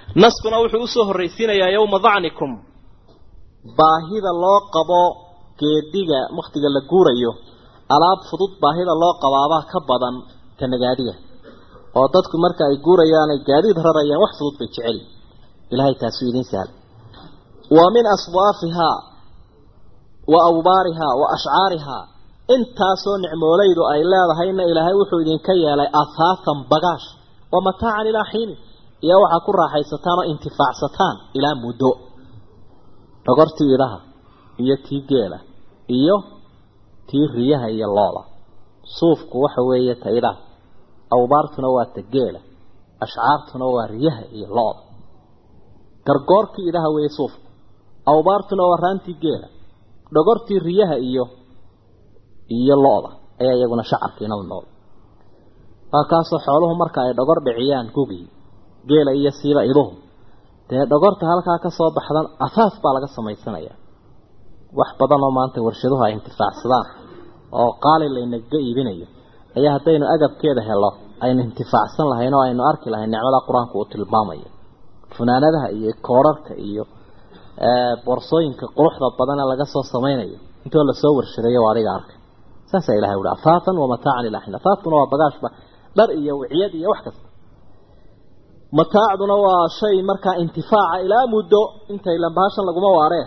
naskuna wuxuu usoo horraysiinayaa yowma dacnikum baahida loo qabo geediga wakhtiga la guurayo alaab fudud baahida loo qabaabaa ka badan ta nagaadiga oo dadku marka ay guurayaan ay gaadiid rarayaan wax fudud bay jeceli ilahay taasuu idiin sahla wa min aswaafihaa wa awbaarihaa wa ashcaarihaa intaasoo nicmoolaydu ay leedahayna ilaahay wuxuu idinka yeelay ahaafan bagaash wa mataacan ilaa xiini iyo waxaa ku raaxaysataan oo intifaacsataan ilaa muddo dhogortii idaha iyo tii geela iyo tii riyaha iyo looda suufku waxa weeye ta idaha awbaartuna waa ta geela ashcaartuna waa riyaha iyo looda gargoorkii idaha weeye suufku awbaartuna waa raantii geela dhogortii riyaha iyo iyo lo-da ayaa iyaguna shacarkiina u nool waa kaasoo xooluhu marka ay dhogor dhiciyaan gugii geela iyo siiba iduhu dee dhogorta halkaa ka soo baxdan afaaf baa laga samaysanayaa wax badan oo maanta warshaduhu ay intifaacsadaan oo qaali laynaga iibinayo ayaa haddaynu agabkeeda helo aynu intifaacsan lahayn oo aynu arki lahayn nicmada qur-aanku uu tilmaamayo funaanadaha iyo koorarka iyo boorsooyinka quruxda badan ee laga soo samaynayo intoo lasoo warshadeeyo waa adiga arkay saasaa ilahay uhi afaafan wa mataacan ilaa xin afaafkuna waa bagaashba dhar iyo wiciyad iyo wax kasta mataacduna waa shay markaa intifaaca ilaa muddo intay lambahashan laguma waaree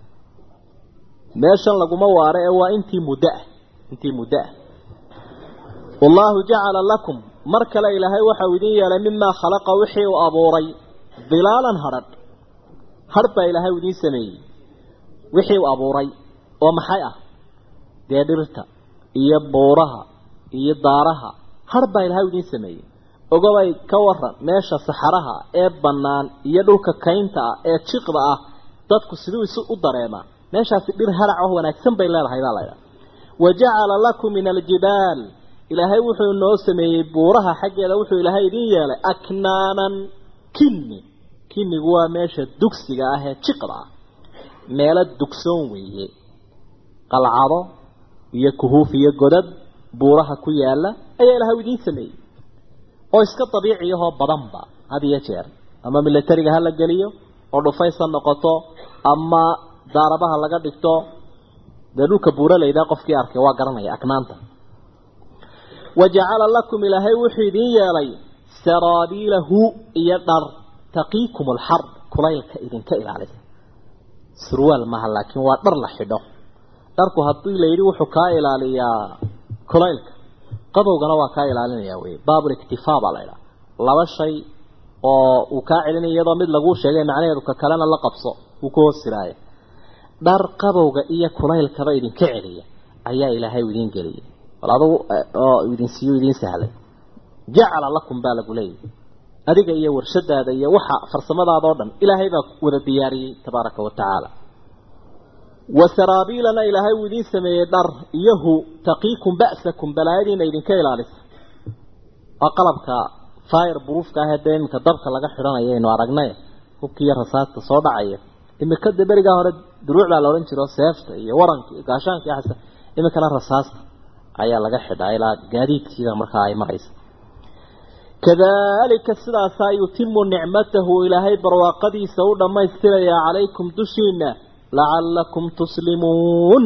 meeshan laguma waare ee waa intii muddo ah intii muddo ah wallaahu jacala lakum mar kale ilaahay waxau idin yeelay mimaa khalaqa wixii uu abuuray dilaalan hadrh hadh baa ilaahay idiin sameeyey wixii uu abuuray oo maxay ah dee dhirta iyo buuraha iyo daaraha hadh baa ilaahay idiin sameeyey ogobay ka waran meesha saxaraha ee bannaan iyo dhulka kaynta ah ee jiqda ah dadku siduu isu u dareemaa meeshaasi dhir harac oo wanaagsan bay leedahay baa laydhaha wa jacala lakum min aljibaal ilaahay wuxuu noo sameeyey buuraha xaggeeda wuxuu ilaahay idiin yeelay aknaanan kinni kinnigu waa meesha dugsiga ah ee jiqda ah meelo dugsoon weeye qalcado iyo kuhuuf iyo godad buuraha ku yaala ayaa ilaahay idiin sameeyey oo iska dabiiciyahoo badanba had iyo jeer ama milatariga ha la geliyo oo dhufaysa noqoto ama daarabaha laga dhigto dee dhulka buuralayda qofkii arkay waa garanaya aknaanta wa jacala lakum ilaahay wuxuu idiin yeelay saraabiilahu iyo dhar taqiikum alxar kulaylka idinka ilaalisa surwaal maaha laakiin waa dhar la xidho dharku haddii la yidhi wuxuu kaa ilaaliyaa kulaylka qabowgana waa kaa ilaalinaya wey baabul iktifaa baa la ydhaha laba shay oo uu kaa celinaya iyadoo mid laguu sheegay macnaheedu ka kalena la qabso uu ku hoos siraaya dhar qabowga iyo kulaylkaba idinka celiya ayaa ilaahay idiin geliyay bal adugu oo idin siiyo idiin sahlay jacala lakum baa lagu leeyahy adiga iyo warshadaada iyo waxa farsamadaada oo dhan ilaahay baa wada diyaariyey tabaaraka wa tacaala wasaraabiilana ilaahay uu idiin sameeyey dhar iyahu taqiikum ba'sakum balaayadiina idinka ilaalisa waa qalabka fire buruufka ah ee dee iminka dabka laga xidhanayo aynu aragnay hubkiiyo rasaasta soo dhacaya imika de berigaa hore duruuc baa la odhan jiro seefta iyo waranka iyo gaashaanka iyo xasa iminkana rasaasta ayaa laga xidhaa ilaa gaadiidkiida markaa ay maraysa kadalika sidaasaa yutimu nicmatahu ilaahay barwaaqadiisa u dhammaystirayaa calaykum dushiina lacalakum tuslimuun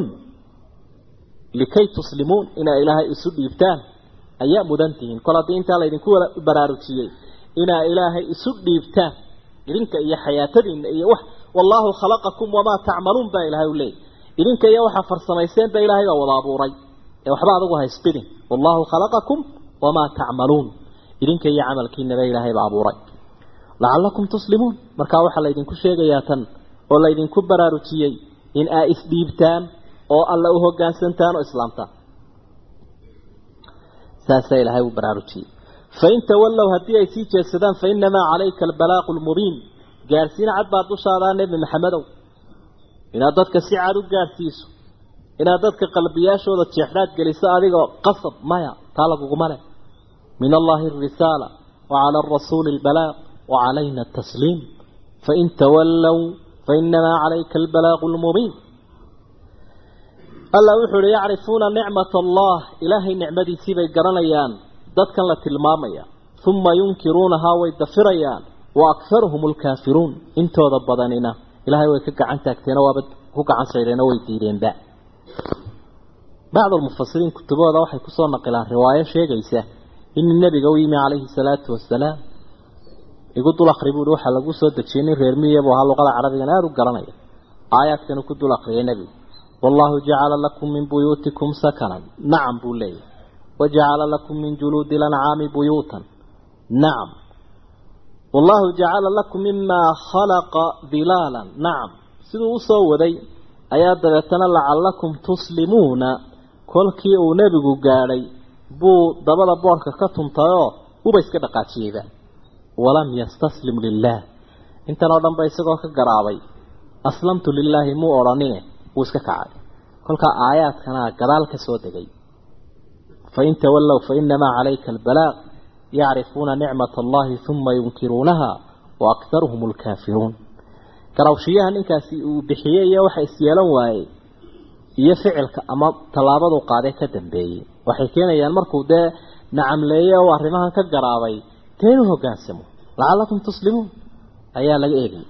likay tuslimuun inaa ilaahay isu dhiibtaan ayaa mudan tihiin kol haddii intaa laydinku baraarujiyey inaa ilaahay isu dhiibtaan idinka iyo xayaatadiina iyo wax wallaahu khalaqakum wamaa tacmaluun baa ilaahay u leeyay idinka iyo waxaa farsamayseen ba ilaahay baa wada abuuray ee waxba adigu haysbidin wallaahu khalaqakum wamaa tacmaluun idinka iyo camalkiinaba ilaahay baa abuuray lacalakum tuslimuun markaa waxaa laydinku sheegayaa tan oo laydinku baraarujiyey in aa isdhiibtaan oo alla u hoggaansantaan oo islaamtaan saasaa ilaahay uu baraarujiyey fain tawallow haddii ay sii jeedsadaan fa inamaa calayka albalaaqu lmubiin gaarsiin cad baa dushaadaa nebi maxamedow inaad dadka si cad u gaarsiiso inaad dadka qalbiyaashooda jeexdhaad geliso adigoo qasab maya taa laguguma leh min allahi alrisaala wa cala alrasuuli albalaaq wa calayna atasliim fain tawallow fainamaa calayka albalaaqu lmubiin alla wuxuu uhi yacrifuuna nicmat allah ilaahay nicmadiisii bay garanayaan dadkan la tilmaamaya uma yunkiruunahaa way dafirayaan wa akharuhum alkaafiruun intooda badanina ilaahay way ka gacan taagteeno waaba ku gacan saydheeno way diideenba bacdu almufasiriin kutubahooda waxay kusoo naqilaan riwaayo sheegaysa in nebiga u yimi calayhi salaatu wasalaam igu dul akri buuhi waxaa lagu soo dejiyey nin reer miya buu ahaa luqada carabigan aada u garanaya aayaadkanu ku dul akriyay nebigu wallaahu jacala lakum min buyuutikum sakanan nacam buu leeyahy wajacala lakum min juluudi lancaami buyuutan nacam wallaahu jacala lakum mimaa khalaqa dilaalan nacam siduu usoo waday ayaa dabeetana lacallakum tuslimuuna kolkii uu nebigu gaadhay buu dabada boorka ka tuntayoo uba iska dhaqaajiyeyba walam yastaslim lilaah intan oo dhan ba isagoo ka garaabay aslamtu lilaahi muu odhanine wuu iska kacay kolkaa aayaadkanaa gadaal ka soo degay fain tawallow fainamaa calayka albalaaq yacrifuuna nicmat allahi uma yunkiruunaha wa akharuhum alkaafiruun garawshiyaha ninkaasi uu bixiyey iyo waxa isyeelan waayey iyo ficilka ama tallaabadu qaadee ka dambeeyey waxay keenayaan markuu dee nacamleeye oo arrimahan ka garaabay dee inuu hoggaansamo lacallakum tuslimuun ayaa laga eegay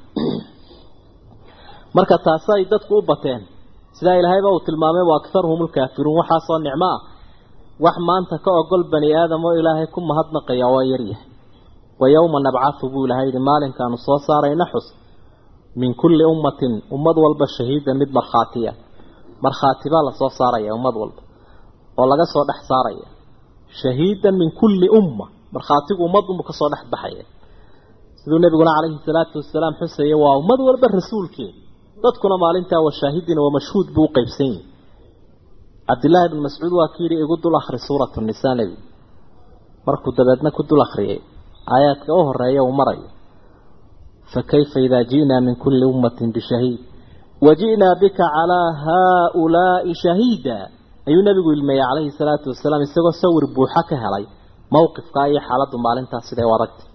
marka taasay dadku u bateen sidaa ilaahayba uu tilmaamay wa akharuhum alkaafiruun waxaasoo nicmo ah wax maanta ka ogol bani aadam oo ilaahay ku mahadnaqaya waa yaryahay wa yowma nabcathu buu ilahay yihi maalinkaanu soo saarayna xus min kulli ummatin ummad walba shahiidan mid markhaatiya markhaati baa lasoo saaraya ummad walba oo laga soo dhex saaraya shahiidan min kulli umma markhaatigu ummadunbu kasoo dhex baxaya siduu nabiguna calayhi salaatu wasalaam xusaya waa ummad walba rasuulkeeda dadkuna maalintaa wa shaahidin wa mashhuud buu u qeybsan yihi cabdillaahi bn mascuud waa kii yihi igu dul akhri suuratu nisaa nebi markuu dabeedna ku dul akhriyay aayaadka u horeeya uu marayo fakayfa idaa ji'naa min kulli ummatin bishahiid waji'naa bika calaa haaulaa'i shahiida ayuu nebigu ilmeeyey calayhi salaatu wasalaam isagoo sawir buuxa ka helay mowqifkaa iyo xaaladdu maalintaas siday u adagtay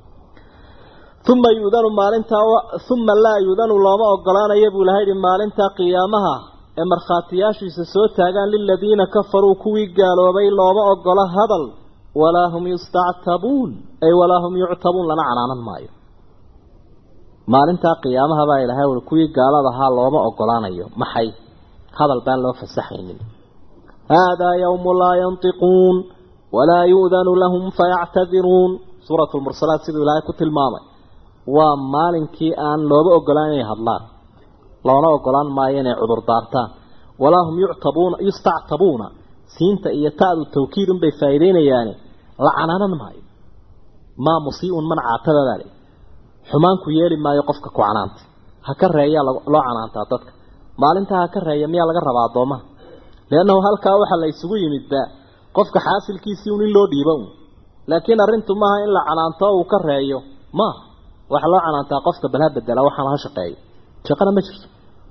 uma yuudanu maalintaa uma laa yuudanu looma ogolaanayo buu ilahay yihi maalintaa qiyaamaha ee markhaatiyaashiisa soo taagaan liladiina kafaruu kuwii gaaloobay looma ogola hadal walaa hum yustactabuun ay walaa hum yuctabuun lana canaanan maayo maalintaa qiyaamaha baa ilahay ui kuwii gaalada ahaa looma ogolaanayo maxay hadal baan loo fasaxaynin haadaa yawmu laa yantiquun walaa yu'danu lahum fayactadiruun suuratu lmursalaat siduu ilaahay ku tilmaamay waa maalinkii aan looba ogolaan inay hadlaan loona ogolaan maayo inay cudur daartaan walaa hum yuctabuuna yustactabuuna siinta iyo ta'du tawkiidun bay faa'iideynayaane la canaanan maayo maa musii'un man caatababaale xumaanku yeeli maayo qofka ku canaanta ha ka reeyaa loo canaantaa dadka maalintaa ha ka reeya miyaa laga rabaa addoomaha liannahu halkaa waxaa la isugu yimidba qofka xaasilkiisii un in loo dhiibo un laakiin arrintu maaha in la canaanto uu ka reeyo maaha waxaa loo canaantaa qofka balha bedela waxaana ha shaqeeyo shaqana ma jirto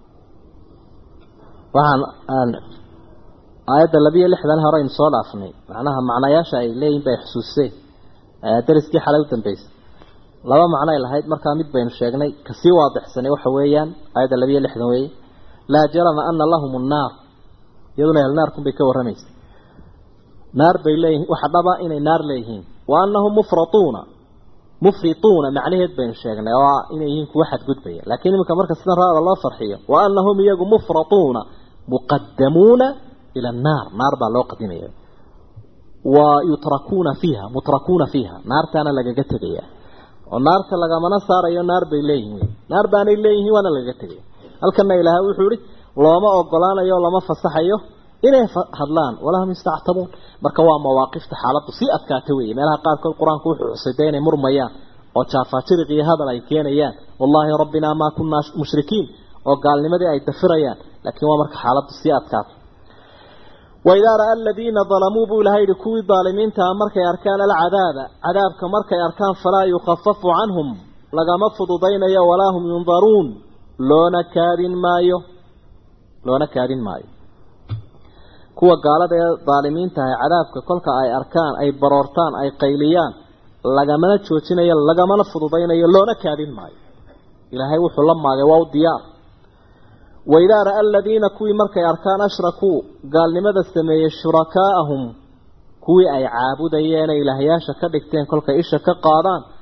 waxaan aan aayadda labiyo lixdan hore aynu soo dhaafnay macnaha macnayaasha ay leeyihin bay xusuuseen dariskii xalay u dambeysay laba macno ay lahayd markaa mid baynu sheegnay kasii waadixsanay waxa weeyaan aayadda labiyo lixdan weeye laa jarama ana lahum annaar iyaduna ehelnaarkun bay ka warramaysa naar bay leeyihiin waxa dhaba inay naar leeyihiin wa annahum mufratuuna mufrituuna macnaheed baynu sheegnay oo inay yihiin kuwa xadgudbaya laakiin iminka marka sidan raada loo farxiyo wa annahum iyagu mufratuuna muqadamuuna ila annaar naar baa loo qadimaya wa yutrakuuna fiiha mutrakuuna fiiha naartaana lagaga tegaya oo naarta lagamana saarayo naar bay leeyihiin naar baanay leeyihiin waana lagaga tegaya halkana ilaahay wuxuu ihi looma ogolaanayo lama fasaxayo inay hadlaan walaa hum yastactabuun marka waa mawaaqifta xaaladdu sii adkaata weeye meelaha qaarkood qur-aanku wuxuu xusay dee inay murmayaan oo jaafaajiriq iyo hadal ay keenayaan wallaahi rabbinaa maa kunaa mushrikiin oo gaalnimadii ay dafirayaan laakiin waa marka xaaladdu sii adkaato waidaa ra'a aladiina dalamuu buu ilahay yihi kuwii daalimiintaa markay arkaan alcadaaba cadaabka markay arkaan falaa yukhafafu canhum lagama fududaynayo walaa hum yundaruun loona kaadin maayo loona kaadin maayo kuwa gaalada ee daalimiinta ah cadaabka kolka ay arkaan ay baroortaan ay qayliyaan lagamana joojinayo lagamana fududaynayo loona kaadin maayo ilaahay wuxuu la maagay waa u diyaar waidaa ra'a aladiina kuwii markay arkaan ashrakuu gaalnimada sameeyey shurakaa'ahum kuwii ay caabudayeen ee ilaahyaasha ka dhigteen kolkay isha ka qaadaan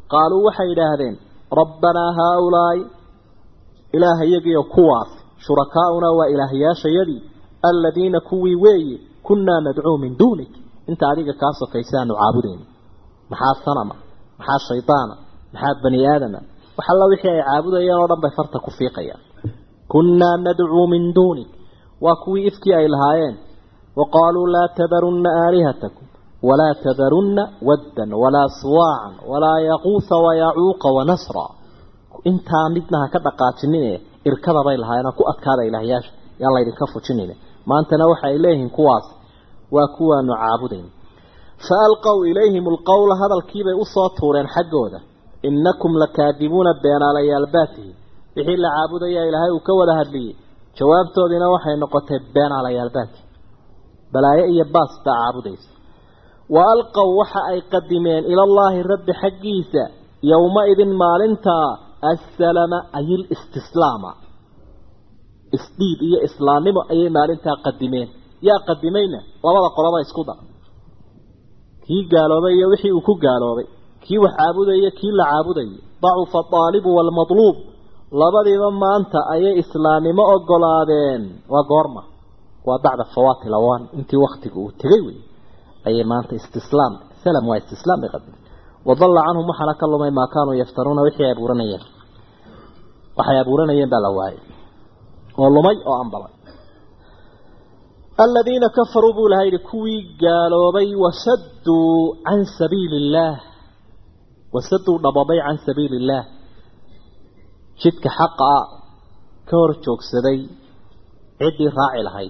qaaluu waxay yidhaahdeen rabbanaa haaulaa'i ilaahayagiyo kuwaas shurakaa'unaa waa ilaahyaashayadii aladiina kuwii weeye kunnaa nadcuu min duunik inta adiga kaa sokaysaanu caabudayna maxaa sanama maxaa shaydaana maxaa bani aadama wax alla wixii ay caabudayeen oo dhan bay farta ku fiiqayaan kunnaa nadcuu min duunik waa kuwii ifkii ay lahaayeen wa qaaluu laa tadarunna aalihatakum walaa tadarunna waddan walaa suwaacan walaa yaquusa wayacuuqa wanasra intaa midna ha ka dhaqaajinine irkada bay lahaayeen ku adkaada ilaahyaasha yaan laydinka fujinayna maantana waxa ay leeyihiin kuwaas waa kuwaanu caabudayn fa alqow ilayhim alqowla hadalkiibay usoo tuureen xaggooda innakum lakaadibuuna beenaalayaal baatihi wixii la caabudaya ilaahay uu ka wada hadliyey jawaabtoodiina waxay noqotay beenaalayaal baati balaayo iyo baas baa caabudaysa wa alqow waxa ay qadimeen ilallaahi rabbi xaggiisa yowma-idin maalintaa assalama ay listislaama isdhiib iyo islaamnimo ayay maalintaa qadimeen yaa qadimayna labada qoloba isku dar kii gaaloobay iyo wixii uu ku gaaloobay kii wax caabudaya kii la caabudayay dacufa aalibu waalmatluub labadiiba maanta ayay islaamnimo ogolaadeen waa goorma waa bacda fawaati lawan intii waktiga uu tegay wey ayay maanta istislaam salam waa istislaam bay qadimeen wadalla canhum waxaana ka lumay maa kaanuu yaftaruuna wixii ay abuuranayeen waxay abuuranayeen baa la waayay oo lumay oo ambalay aladiina kafaruu buu laha yidhi kuwii gaaloobay wasadduu can sabiili illaah wasadduu dhababay can sabiili illaah jidka xaqa a ka hor joogsaday ciddii raaci lahayd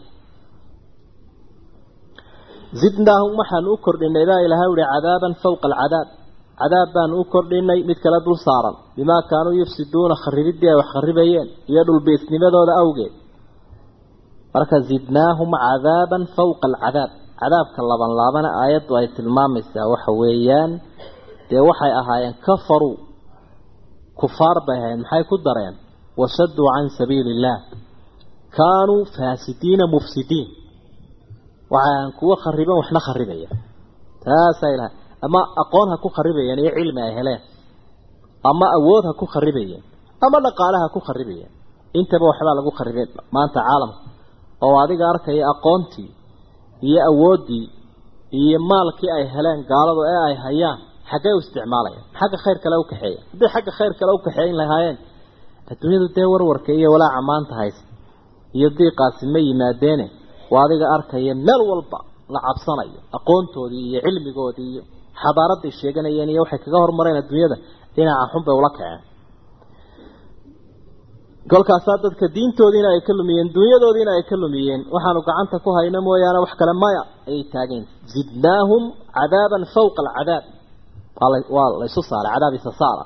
zidnaahum waxaanu u kordhinay baa ilahay uhi cadaaban fawqa alcadaab cadaab baanu u kordhinay mid kale dul saaran bimaa kaanuu yufsiduuna kharibidii ay wax kharibayeen iyo dhulbiisnimadooda awgeed marka zidnaahum cadaaban fawqa alcadaab cadaabka laban laabana aayaddu ay tilmaamaysaa waxa weeyaan dee waxay ahaayeen kafaruu kufaar bay ahayen maxay ku dareen wasaduu can sabiili illaah kaanuu faasidiina mufsidiin waxay ahayen kuwo khariban waxna kharibaya taasaa ilahay ama aqoon ha ku kharibayeen iyo cilmi ay heleen ama awood ha ku kharibayeen ama dhaqaale ha ku kharibayeen intaba waxbaa lagu kharibay maanta caalamka oo adiga arkaya aqoontii iyo awooddii iyo maalkii ay heleen gaaladu ee ay hayaan xaggay u isticmaalayaan xagga khayr kale u kaxeeya hadday xagga khayr kale u kaxeeyin lahaayeen adduunyadu dee warwarka iyo walaaca maanta haysa iyo diiqaasi ma yimaadeene waa adiga arkaya meel walba la cabsanayo aqoontoodii iyo cilmigoodii iyo xadaaraday sheeganayeen iyo waxay kaga hormareen adduunyada dhinaca xun bay ula kaceen kolkaasaa dadka diintoodiina ay ka lumiyeen dunyadoodiina ay ka lumiyeen waxaanu gacanta ku hayno mooyaane wax kale maya ayay taageen zidnaahum cadaaban fawqa alcadaab waa laysu saaray cadaab isa saara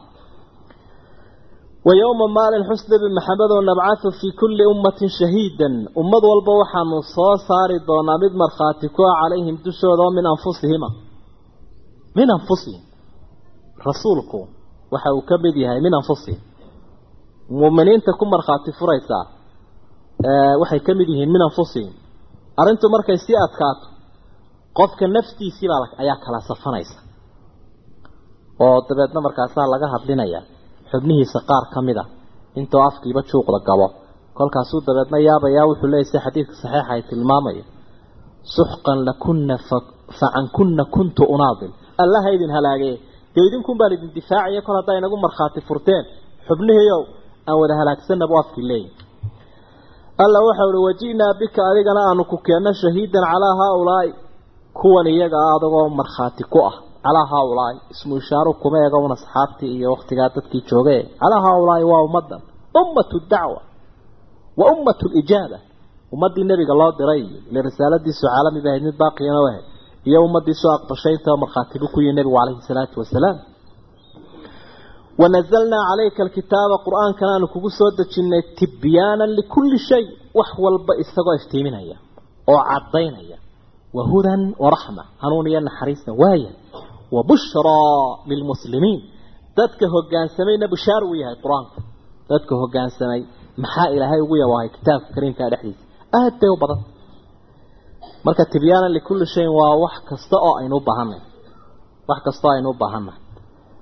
wa yowma maalin xus nebi maxamed oo nabcathu fii kulli ummatin shahiidan ummad walba waxaanu soo saari doonaa mid markhaati ku ah calayhim dushooda oo min anfusihima min anfusihim rasuulku waxa uu ka mid yahay min anfusihim muuminiinta ku markhaati furaysaa waxay ka mid yihiin min anfusihim arrintu markay sii adkaato qofka naftiisiibaa ayaa kala safanaysa oo dabeedna markaasaa laga hadlinaya xubnihiisa qaar ka mid a intoo afkiiba juuqda gabo kolkaasuu dabeedna yaabayaa wuxuu leeyay si xadiidka saxiixa ay tilmaamayo suxqan lakunna facan kunna kuntu unaadil allaha idin halaagee dee idinkun baan idin difaacaya kol haddaa inagu markhaati furteen xubnihiiow aan wada halaagsanna buu afkii leeyahy alla waxau uhi waji'naa bika adigana aanu ku keenno shahiidan calaa haaulaa'i kuwan iyaga ah adagoo markhaati ku ah calaa haaulaa'i ismu ishaaru kuma ega un asxaabtii iyo waktigaa dadkii jooge calaa haaulaa'i waa ummaddan ummatu dacwa wa ummatu lijaaba ummaddii nebiga loo diray ile risaaladiisu caalami ba ahayd mid baaqiyana ahayd iyo ummaddiisu aqbashay intaba markhaatibu ku yihi nebigu calayhi salaatu wasalaam wanazalnaa calayka alkitaaba qur-aankana aanu kugu soo dejinnay tibyaanan likulli shay wax walba isagoo iftiiminaya oo caddaynaya wa hudan waraxma hanuun iyo naxariisna waaya wa bushraa lilmuslimiin dadka hogaansamayna bushaar uu yahay qur-aanku dadka hogaansamay maxaa ilaahay ugu yabahay kitaabka kariimkaa dhexdiisa aad bay u badan marka tibyaanan likulli shayin waa wax kasta oo aynu u baahannahay wax kasta oo aynu u baahannahay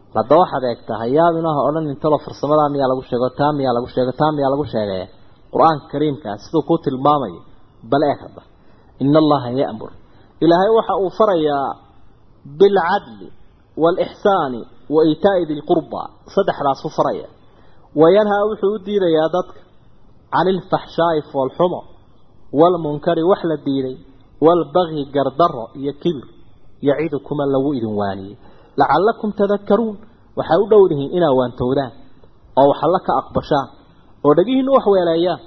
hadda waxaad eegtaa hayaabinaha odhan intaba farsamadaa miyaa lagu sheego taa miyaa lagu sheego taa miyaa lagu sheegay qur-aanka kariimkaa siduu ku tilmaamayo bal eeg hadda ina allaha ya'mur ilaahay waxa uu farayaa bilcadli waalixsaani wa iitaa'i dilqurba saddexdaas u faraya wayanhaa wuxuu u diidayaa dadka cani ilfaxshaa'i foolxumo waalmunkari wax la diiday waalbagyi gardaro iyo kibir yacidukuma lagu idin waaniyey lacallakum tadakaruun waxay u dhowdihiin inaa waantowdaan oo waxalla ka aqbashaan oo dhagihiinu wax weeleeyaan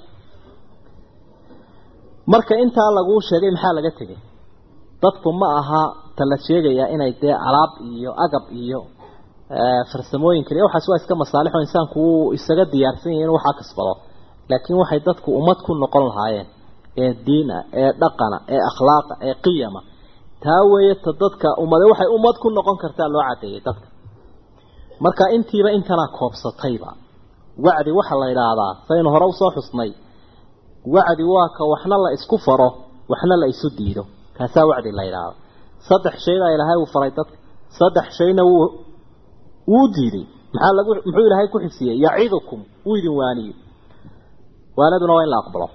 marka intaa laguu sheegay maxaa laga tegay dadku ma aha ta la sheegayaa inay dee alaab iyo agab iyo farsamooyin kaliya waxaas waa iska masaalixo insaanku wuu isaga diyaarsan yahay inuu waxaa kasbado laakiin waxay dadku ummad ku noqon lahaayeen ee diina ee dhaqana ee akhlaaqa ee qiyama taa weeye ta dadka ummade waxay ummad ku noqon kartaa loo cadeeyay dadka marka intiiba intanaa koobsatayba wacdi waxa la yidhaahdaa saynu hore usoo xusnay wacdi waa ka waxna la isku faro waxna la isu diido kaasaa wacdi la yidhaahdo saddex shayna ilaahay uu faray dadka saddex shayna wuu wuu diiday maxaa lagu muxuu ilaahay ku xisiyey yacidukum wuu idin waaniyo waanaduna waa in la aqbalo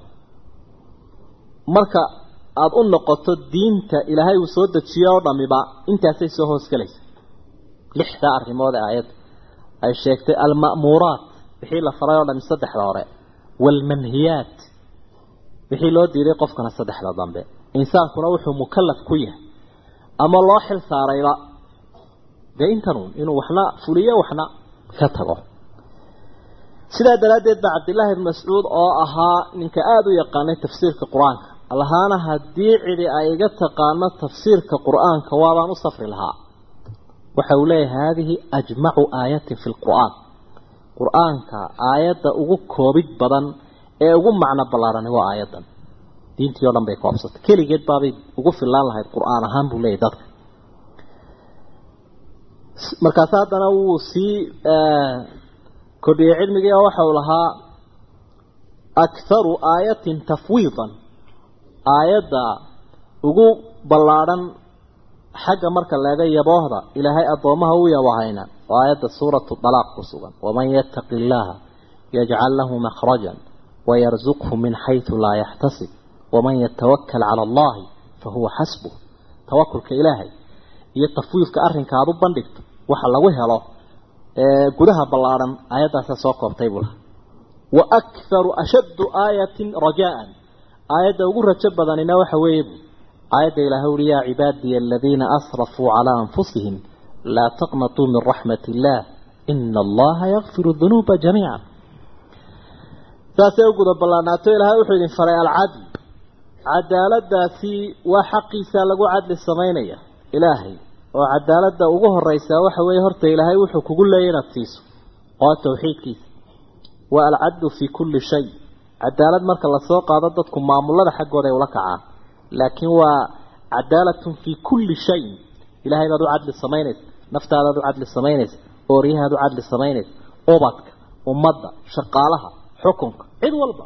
marka aada u noqoto diinta ilaahay uu soo dejiyo oo dhamiba intaasay soo hoosgelaysa lixdaa arrimood ee aayadda ay sheegtay alma'muuraat wixii la faray oo dhami saddexda hore waalmanhiyaat wixii loo diiday qofkana saddexda dambe insaankuna wuxuu mukallaf ku yahay ama loo xil saarayba dee intanuun inuu waxna fuliyo waxna ka tago sidaa daraaddeed baa cabdillaahi ibn mascuud oo ahaa ninka aada u yaqaanay tafsiirka qur-aanka allahaana haddii cidi ay iga taqaano tafsiirka qur-aanka waabaan u safri lahaa waxa uu leeyahay haadihi ajmacu aayatin fi lqur'aan qur-aanka aayadda ugu koobid badan ee ugu macno ballaarani waa aayaddan diintii o dhan bay koobsatay keligeed baabay ugu fillaan lahayd qur-aan ahaan buu leeyahy dadka markaas haddana wuu sii kordhiyey cilmigii oo waxa uu lahaa akharu aayatin tafwiidan aayadda ugu ballaadhan xagga marka leega yaboohda ilaahay addoomaha u yabahayna waa aayadda suuratu dalaaq ku sugan waman yattaqi illaaha yajcal lahu makhrajan wayarzuqhu min xaysu laa yaxtasib waman yatawakal cala allahi fahuwa xasbuh tawakulka ilaahay iyo tafwiidka arrinka aada u bandhigto waxa lagu helo gudaha ballaadhan aayaddaasa soo koobtay buu laha wa akharu ashaddu aayatin rajaan aayadda ugu rajo badanina waxa weeye aayadda ilaahay uri yaa cibaadiya aladiina asrafuu calaa anfusihim laa taqnatuu min raxmati illaah ina allaha yakfiru dunuuba jamiica saasay u guda ballaanaato ilaahay wuxuu idin faray alcadl cadaaladaasi waa xaqiisa lagu cadli samaynaya ilaahay oo cadaaladda ugu horeysaa waxa weeye horta ilaahay wuxuu kugu leeyay inaad siiso oo tawxiidkiisa waa alcadlu fii kulli shay cadaalad marka lasoo qaado dadku maamulada xaggooda ay ula kacaan laakiin waa cadaalatun fii kulli shay ilaahay baad u cadli samaynaysa naftaadaad u cadli samaynaysa ooryahaad u cadli samaynaysa ubadka ummadda shaqaalaha xukunka cid walba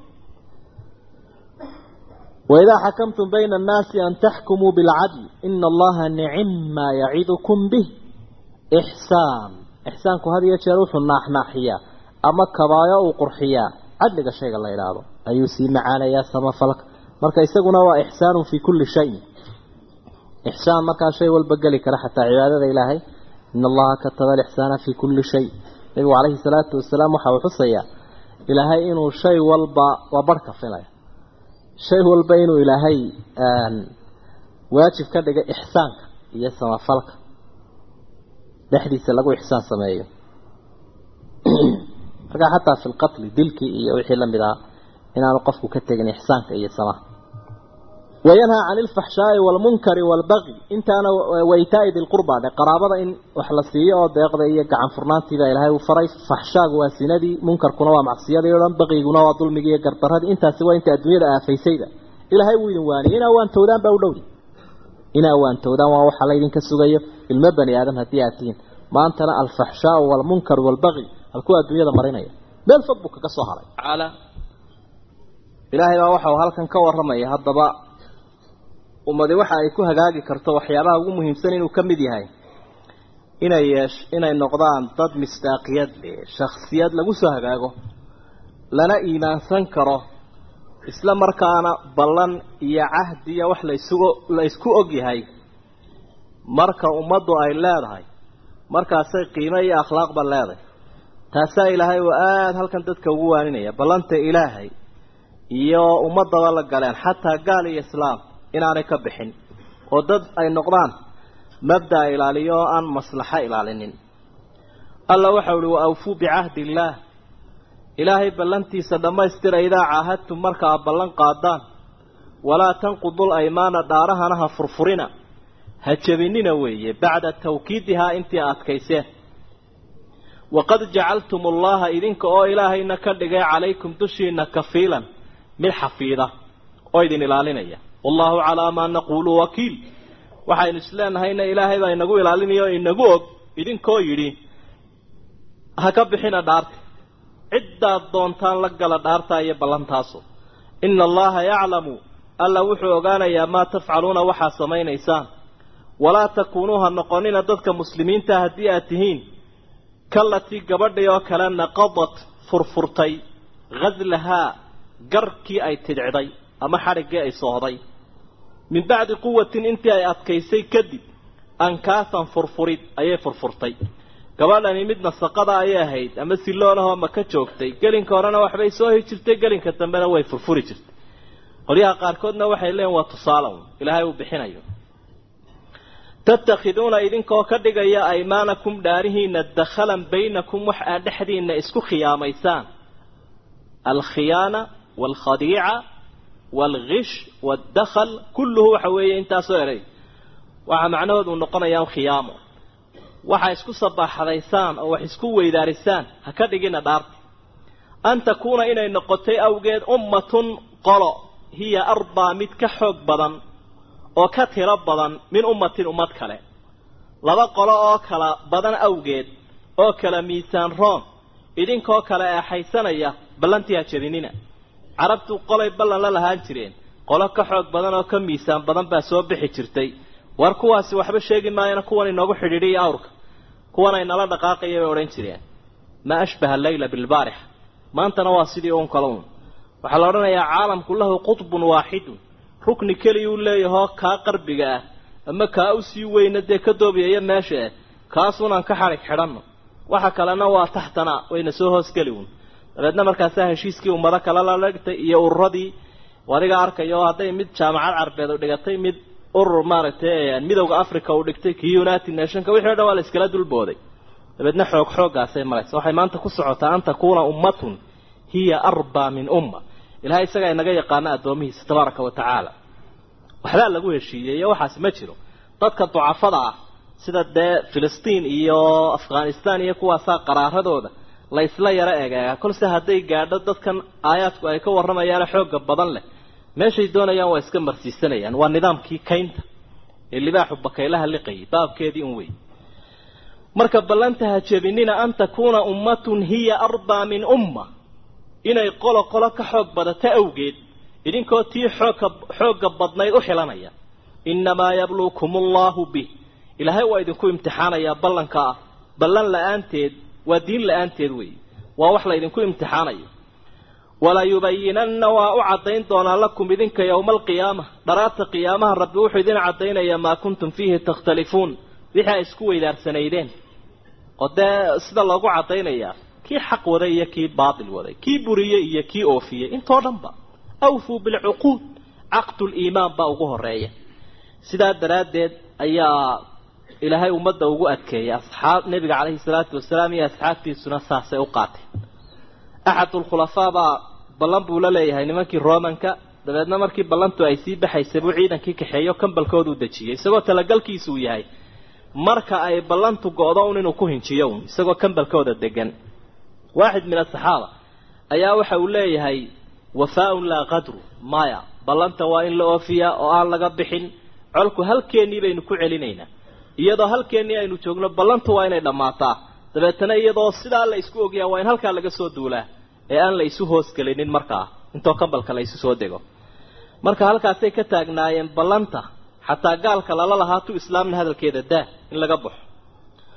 وإذا حكمتم بين الناس أن تحكموا بالعدل إن الله نعم ما يعظكم به إحسان إحسانكم هذه يتشروح الناح ناحية أما كبايا وقرحية عدلك الشيء الله إلهه أيسي معانا يا سما فلك مركا يساقنا وإحسان في كل شيء إحسان مركا شيء والبقلي كرحة عبادة إلهي إن الله كتب الإحسان في كل شيء نبي عليه الصلاة والسلام وحاو حصيا إلهي إنه شيء والبا وبركة في الله shay walba inuu ilaahay waajib ka dhigay ixsaanka iyo samafalka dhexdiisa lagu ixsaan sameeyo markaa xataa fi lqatli dilkii iyo wixii la mid ah inaanu qofku ka tegin ixsaanka iyo samaha wayanhaa cani ilfaxshaa'i waalmunkari waalbaqi intaana waytaa'i dilqurba dhe qaraabada in wax la siiyo oo deeqda iyo gacan furnaantiibaa ilaahay uu faray faxshaagu waa sinadii munkarkuna waa macsiyadii o dhan baqiguna waa dulmigii iyo gardaradii intaasi waa inta adduunyada aafaysayda ilaahay wuu idin waaniyey inaa waantowdaan baa u dhowdi inaa waantowdaan waa waxa laydinka sugayo ilmo bani aadam haddii aad tihiin maantana alfaxshaau waalmunkar waalbaqi halkuu adduunyada marinaya meel fog buu kaga soo haray tacaala ilaahay baa waxau halkan ka warramaya haddaba ummadi waxa ay ku hagaagi karto waxyaabaha ugu muhiimsan inuu ka mid yahay inay yeesh inay noqdaan dad misdaaqiyad shakhsiyad lagu soo hagaago lana iimaansan karo isla markaana ballan iyo cahdiya wax laysugu la isku og yahay marka ummaddu ay leedahay markaasay qiimo iyo akhlaaqba leedahay taasaa ilaahay oo aada halkan dadka ugu waaninaya ballanta ilaahay iyo ummadaba la galeen xataa gaal iyo islaam inaanay ka bixin oo dad ay noqdaan mabdaa ilaaliyo oo aan maslaxo ilaalinin alla waxau uhi wa awfuu bicahdi illaah ilaahay ballantiisa dhammaystira idaa caahadtum marka aad ballan qaadaan walaa tanqudul aymaana dhaarahana ha furfurina ha jebinina weeye bacda tawkiidihaa intii adkayseen waqad jacaltum allaha idinka oo ilaahayna ka dhigay calaykum dushiina kafiilan mid xafiida oo idin ilaalinaya wallahu calaa maa naquulu wakiil waxaynu isleenahayna ilaahay baa inagu ilaalinaya oo inagu og idinkoo yidhi ha ka bixina dhaarta ciddaad doontaan la gala dhaartaa iyo ballantaasu ina allaha yaclamu alla wuxuu ogaanayaa maa tafcaluuna waxaad samaynaysaan walaa takuunuu ha noqonina dadka muslimiinta haddii aad tihiin kalatii gabadhii oo kale naqadat furfurtay ghaslahaa garkii ay tidhicday ama xadhiggii ay soohday min bacdi quwatin intii ay adkaysay kadib ankaasan furfurid ayay furfurtay gabadhani mid nasaqada ayay ahayd ama siloonahoo maka joogtay gelinka horena waxbay soo hi jirtay gelinka dambena way furfuri jirtay qolyaha qaarkoodna waxay leeyiin waa tusaalown ilaahay uu bixinayo tattakhiduuna idinkoo ka dhigaya aymaanakum dhaarihiina dakhalan baynakum wax aad dhexdiina isku khiyaamaysaan alkhiyaana waalkhadiica waalghish waaddakhal kulluhu waxa weeye intaasoo eray waxaa macnahoodu noqonayaa khiyaamo waxa isku sabaaxadaysaan oo wax isku weydaarisaan ha ka dhigina dhaarta an takuuna inay noqotay awgeed ummatun qolo hiya arbaa mid ka xoog badan oo ka tiro badan min ummatin ummad kale laba qolo oo kala badan awgeed oo kala miisaan roon idinkoo kale eexaysanaya ballantii ha jebinina carabtu qolay ballan la lahaan jireen qolo ka xoog badan oo ka miisaan badan baa soo bixi jirtay war kuwaasi waxba sheegi maayana kuwan inoogu xidhiidhiya awrka kuwan ay nala dhaqaaqaya bay odhan jireen maa ashbaha alleyla bilbaarixa maantana waa sidii uun kale uun waxaa la odhanayaa caalamku lahu qutbun waaxidun rukni keliyuu leeyahoo kaa qarbiga ah ama kaa u sii weyna dee ka doobiyaya meesha ah kaasuunaan ka xadhig xidhanno waxa kalena waa taxtana wayna soo hoosgeli uun dabeedna markaasaa heshiiskii ummado kale la dhigtay iyo ururadii adiga arkaya oo hadday mid jaamacad carbeed u dhigatay mid urur maaragtay midowda africa uu dhigtay kii united nationka wixii o dhan waa la iskala dulbooday dabeedna xoog xooggaasay maraysa waxay maanta ku socotaa an takuuna ummatun hiya arbaa min umma ilahay isagaa inaga yaqaana addoomihiisa tabaaraka wa tacaala waxbaa lagu heshiiyey iyo waxaasi ma jiro dadka ducafada ah sida dee filistiin iyo afghanistan iyo kuwaasaa qaraaradooda la isla yaro egeegaa kolse hadday gaadho dadkan aayaadku ay ka warramayaane xoogga badan leh meeshay doonayaan waa iska marsiisanayaan waa nidaamkii kaynta ee libaaxu bakaylaha liqayay baabkeedii un wey marka ballanta ha jebinina an takuuna ummatun hiya arbaa min umma inay qolo qolo ka xoog badato awgeed idinkoo tii xoogka xoogga badnayd u xilanaya innamaa yabluukum allahu bih ilaahay waa idinku imtixaanayaa ballanka ah ballan la-aanteed waa diin la-aanteed weeye waa wax la ydinku imtixaanayo walayubayinanna waa u caddayn doonaa lakum idinka yowma alqiyaama dharaarta qiyaamaha rabbi wuxuu idin caddaynayaa maa kuntum fiihi takhtalifuun wixii ay isku weydaarsanaydeen oo dee sida loogu caddaynayaa kii xaq waday iyo kii baatil waday kii buriyey iyo kii oofiyey intoo dhanba awfuu bilcuquud caqduliimaan baa ugu horeeya sidaa daraaddeed ayaa ilaahay ummadda ugu adkeeyay asxaab nebiga caleyhi salaatu wasalaam iyo asxaabtiisuna saasay u qaateen axadulkhulafaa baa ballan buu la leeyahay nimankii romanka dabeedna markii ballantu ay sii baxaysay buu ciidankii kaxeeyo kambalkooduu dejiyey isagoo talagalkiisuu yahay marka ay ballantu go-do un inuu ku hinjiyo un isagoo kambalkooda degan waaxid min asaxaaba ayaa waxa uu leeyahay wafaa-un laa qadru maya ballanta waa in la oofiyaa oo aan laga bixin colku halkeennii baynu ku celinaynaa iyadoo halkeennii aynu joogno ballantu waa inay dhammaataa dabeetana iyadoo sidaa la isku ogyaa waa in halkaa laga soo duulaa ee aan la isu hoosgelinin markaa intoo kambalka la isu soo dego marka halkaasay ka taagnaayeen ballanta xataa gaalka lala lahaa tu islaamna hadalkeeda daa in laga baxo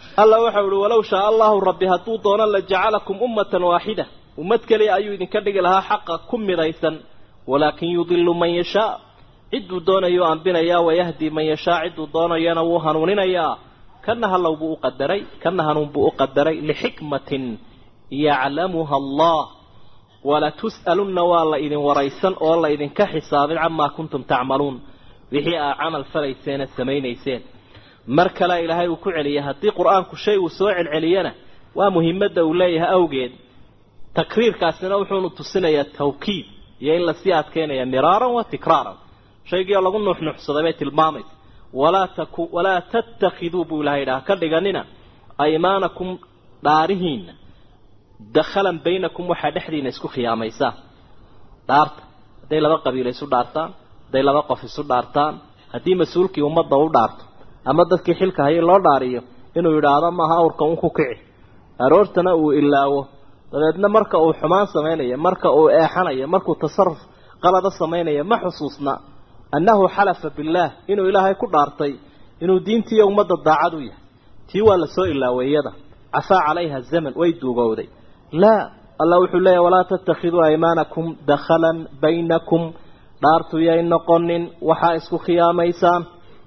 alla waxa uhi walow shaa allahu rabbi hadduu doono la jacalakum ummatan waaxida ummad keliya ayuu idinka dhigi lahaa xaqa ku midaysan walaakin yudilu man yashaa cidduu doonayo ambinayaa wayahdi man yashaa cidduu doonayana wuu hanuuninayaa kana hallow buu u qadaray kana hanuun buu u qadaray lixikmatin yaclamuha allah walatus'alunna waa la idin waraysan oo la idinka xisaabin camaa kuntum tacmaluun wixii aa camal falayseena samaynayseen mar kale ilaahay uu ku celiyay haddii qur-aanku shay uu soo celceliyana waa muhimadda uu leeyahay awgeed takriirkaasina wuxuunu tusinayaa tawkiid iyo in lasii adkeynaya miraaran wa tikraaran shaygiioo lagu nuuxnuuxsaday bay tilmaamaysa walaa taku walaa tattakhiduu buu ilahay idhaha ka dhiganina aymaanakum dhaarihiinna dakhalan baynakum waxaa dhexdiina isku khiyaamaysaa dhaarta hadday laba qabiilo isu dhaartaan hadday laba qof isu dhaartaan haddii mas-uulkii ummadda u dhaarto ama dadkii xilka hayay loo dhaariyo inuu yidhaahdo maaha awrka un ku kici aroortana uu ilaawo dabeedna marka uu xumaan samaynayo marka uu eexanayo markuu tasaruf qalada samaynayo ma xusuusna annahu xalafa billaah inuu ilaahay ku dhaartay inuu diintiiyo ummadda daacad u yahay tii waa la soo ilaaway iyada cafaa calayha zaman way duugowday laa allah wuxuu leeyahy walaa tattakhiduu aymaanakum dakhalan baynakum dhaartu yay noqonin waxaa isku khiyaamaysaan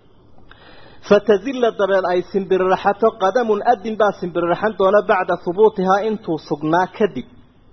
fatazilla dabeed ay simbiriraxato qadamun adin baa simbiriraxan doona bacda hubuutihaa intuu sugnaa kadib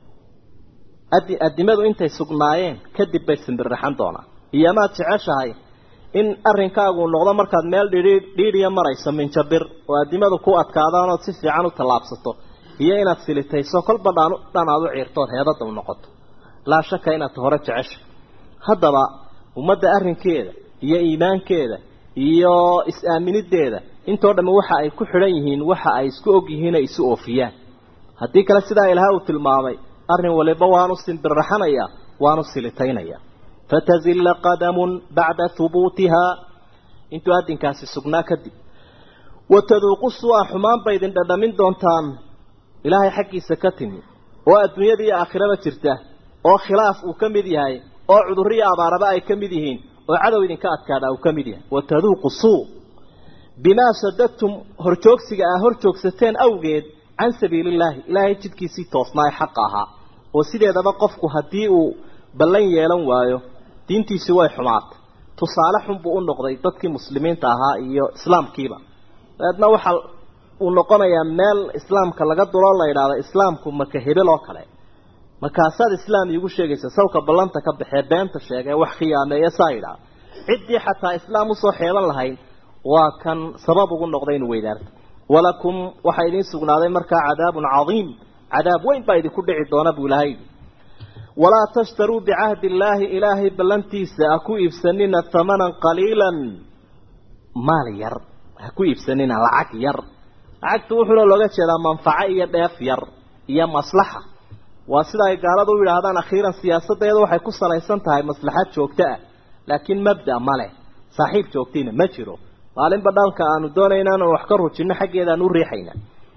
adi adimadu intay sugnaayeen kadib bay simbiriraxan doonaa iyo maad jeceshahay in arrinkaagu noqdo markaad meel dhidhi dhiidhiya marayso minjabir oo adimadu ku adkaadaan ood si fiican u tallaabsato iyo inaad silitayso kolba dhaan dhan aad u ciirtood heedada u noqoto laa shaka inaad hore jecesha haddaba ummadda arrinkeeda iyo iimaankeeda iyo is-aaminideeda intoo dhamme waxa ay ku xidhan yihiin waxa ay isku og yihiin ay isu oofiyaan haddii kale sidaa ilaha uu tilmaamay arrin waliba waanu simbirraxanaya waanu silitaynaya fatazilla qadamun bacda hubuutihaa intuu addinkaasi sugnaa kadib wataduuqu su-a xumaan bay idin dhadhamin doontaan ilaahay xaggiisa ka timi oo adduunyada iyo aakhiraba jirta oo khilaaf uu ka mid yahay oo cudurriyo abaaraba ay ka mid yihiin oo cadow idinka adkaada uu ka mid yahay wataduuqu suu bimaa sadadtum horjoogsiga aa hor joogsateen awgeed can sabiilillaahi ilaahay jidkiisii toosnaa ee xaqa ahaa oo sideedaba qofku haddii uu ballan yeelan waayo diintiisi way xumaatay tusaale xun buu u noqday dadkii muslimiinta ahaa iyo islaamkiiba dabeedna waxa uu noqonayaa meel islaamka laga duloo la yidhaahdo islaamku maka hebel oo kale markaasaad islaam iigu sheegaysa sawka ballanta ka baxee beenta sheega ee wax khiyaameeya saa yidhaah ciddii xataa islaam usoo xeeban lahayd waa kan sabab ugu noqday inu weydaarto walakum waxaa idiin sugnaaday markaa cadaabun cadiim cadaab weyn baa idinku dhici doona buu ilahay walaa tashtaruu bicahdi illaahi ilaahay ballantiisa ha ku iibsanina hamanan qaliilan maal yar ha ku iibsanina lacag yar lacagtu wuxuuna looga jeedaa manfaco iyo dheef yar iyo maslaxa waa sida ay gaaladu u yidhaahdaan akhiiran siyaasaddeedu waxay ku salaysan tahay maslaxad joogto ah laakiin mabda ma leh saaxiib joogtiina ma jiro maalinba dhanka aanu doonayna inaan wax ka rujinno xaggeeda aan u riixayna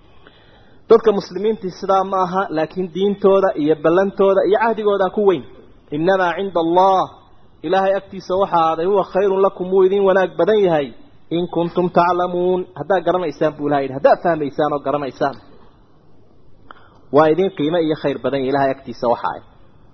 dadka muslimiintii sidaa ma aha laakiin diintooda iyo ballantooda iyo cahdigoodaa ku weyn innamaa cinda allah ilaahay agtiisa waxa aaday huwa khayrun lakum wuu idin wanaag badan yahay in kuntum taclamuun haddaad garanaysaan buu ilaha yidhi haddaad fahmaysaan oo garanaysaan waa idin qiimo iyo khayr badan yahy ilahay agtiisa waxa ay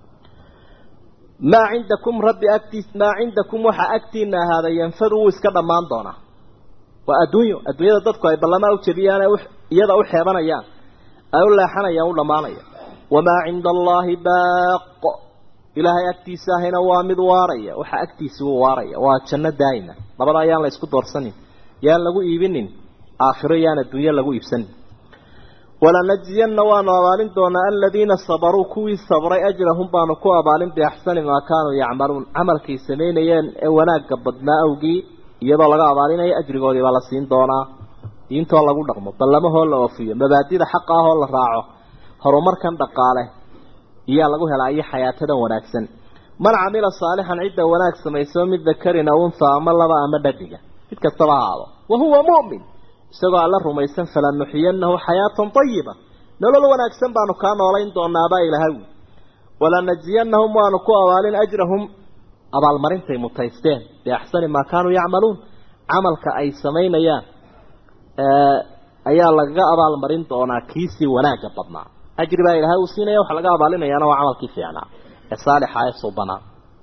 maa cindakum rabbi agtiis maa cindakum waxaa agtiina ahaaday yanfadu wuu iska dhammaan doonaa waa adduunyo adduunyada dadku ay ballamaa u jebiyaan ee iyada u xeebanayaan ay u leexanayaan u dhammaanaya wamaa cinda allaahi baaqo ilaahay agtiisa ahayna waa mid waaraya waxaa agtiisi wuu waaraya waa janno daa'ima labada ayaan la isku doorsanin yaan lagu iibinin aakhiro yaan adduunyo lagu iibsanin walanajziyanna waanu abaalin doonaa aladiina sabaruu kuwii sabray ajrahum baanu ku abaalin biaxsani maa kaanuu yacmaluun camalkay samaynayeen ee wanaagga badnaa awgii iyadoo laga abaalinayo ajrigoodii baa la siin doonaa diintoo lagu dhaqmo ballamahoo la oofiyo mabaadida xaqa ahoo la raaco horumarkan dhaqaale iyaa lagu helaa iyo xayaatadan wanaagsan man camila saalixan cidda wanaag samayso mid dakarin aw unha ama laba ama dhadiga mid kastaba ahaado wa huwa mu'min isagoo alla rumaysan falanuxiyanahu xayaatan ayiba nolol wanaagsan baanu kaa noolayn doonaabaa ilahay walanajziyanahum waanu ku abaalin ajrahum abaalmarintay mutaysteen biaxsani maa kaanuu yacmaluun camalka ay samaynayaan ayaa lagaga abaalmarin doonaa kiisii wanaagga badnaa ajri baa ilaahay uu siinaya waxa laga abaalinayaana waa camalkii fiicnaa ee saalixa ee subanaa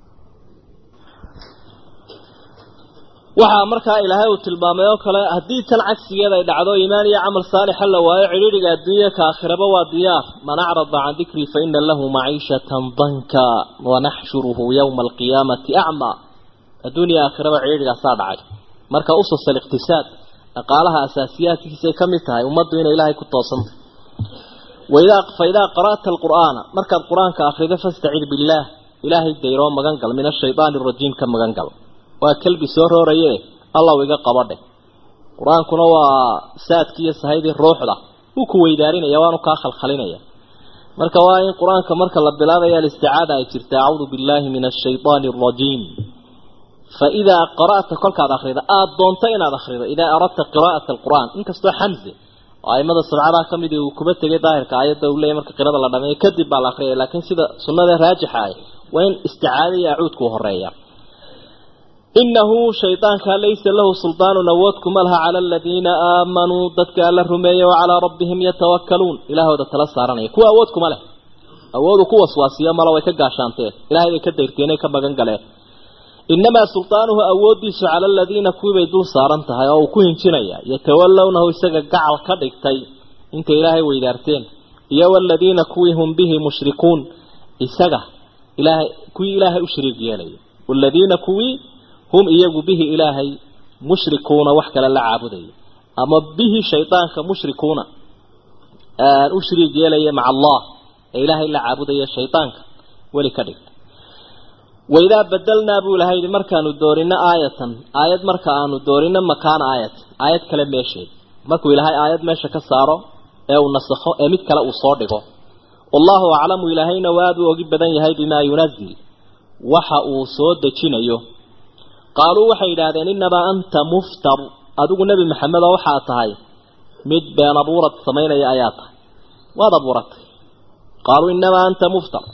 waxaa markaa ilaahay uu tilmaamay oo kale haddii tan cagsigeeda ay dhacdo iimaan iyo camal saalixa la waayo cidhiidhiga adduunya ka aakhiraba waa diyaar man acrada can dikrii fa ina lahu maciishatan danka wanaxshuruhu yowma alqiyaamati acmaa adduunya aakhiraba cidhiidhigaasaa dhacay marka usus aliqtisaad dhaqaalaha asaasiyaadkiisay ka mid tahay ummaddu inay ilaahay ku toosanta waidaa fa idaa qara'ta alqur'aana markaad qur-aanka akhrido fastacid billaah ilaahay dayroo magan gal min ashaydaani arajiim ka magan gal waa kelbi soo rooraye allaw iga qabadhe qur-aankuna waa saadkii iyo sahaydii ruuxda wuu ku weydaarinaya waanu kaa khalkhalinaya marka waa in qur-aanka marka la bilaabaya alisticaada ay jirta acuudu billaahi min ashaydaani arajiim fa idaa qara'ta kolkaad akrida aada doonto inaad akhrido idaa aradta qiraa'ata alqur'aan inkastoo xamse oo aimada sabcadaa ka midi uu kuba tegay daahirka aayadda uu leeyahy marka qirada la dhameeyo kadib baa la akriyaya laakiin sida sunnada raajixa ah waa in isticaada iyo acuudku horeeya inahu shaydaanka laysa lahu suldaanun awood kuma laha cala aladiina aamanuu dadka alla rumeeyey wa calaa rabbihim yatawakkaluun ilaahooda tala saaranaya kuwa awood kuma leh awoodu ku waswaasiyo mala way ka gaashaanteen ilahay bay ka dayrteenay ka magan galeen inamaa sultaanuhu awooddiisu cala aladiina kuwiibay dul saaran tahay oo uu ku hinjinaya yatawallawnahu isaga gacal ka dhigtay intay ilaahay weydaarteen iyo waladiina kuwii hum bihi mushrikuun isaga ilaahay kuwii ilaahay u shariig yeelaya waladiina kuwii hum iyagu bihi ilaahay mushrikuuna wax kale la caabudaya ama bihi shaydaanka mushrikuuna u shariig yeelaya maca allah ee ilaahay la caabudaya shaydaanka weli ka dhigta waidaa badelnaa buu ilahay yihi markaanu doorino aayatan aayad marka aanu doorino makaana aayat aayad kale meesheed markuu ilaahay aayad meesha ka saaro ee uu nasakho ee mid kale uu soo dhigo wallahu aclamu ilaahayna waa aad u ogi badan yahay bimaa yunazil waxa uu soo dejinayo qaaluu waxay yidhaahdeen innamaa anta muftar adigu nebi maxamedo waxaa tahay mid been abuurad samaynaya ayaa tahay waad abuuratay qaaluu innamaa anta muftar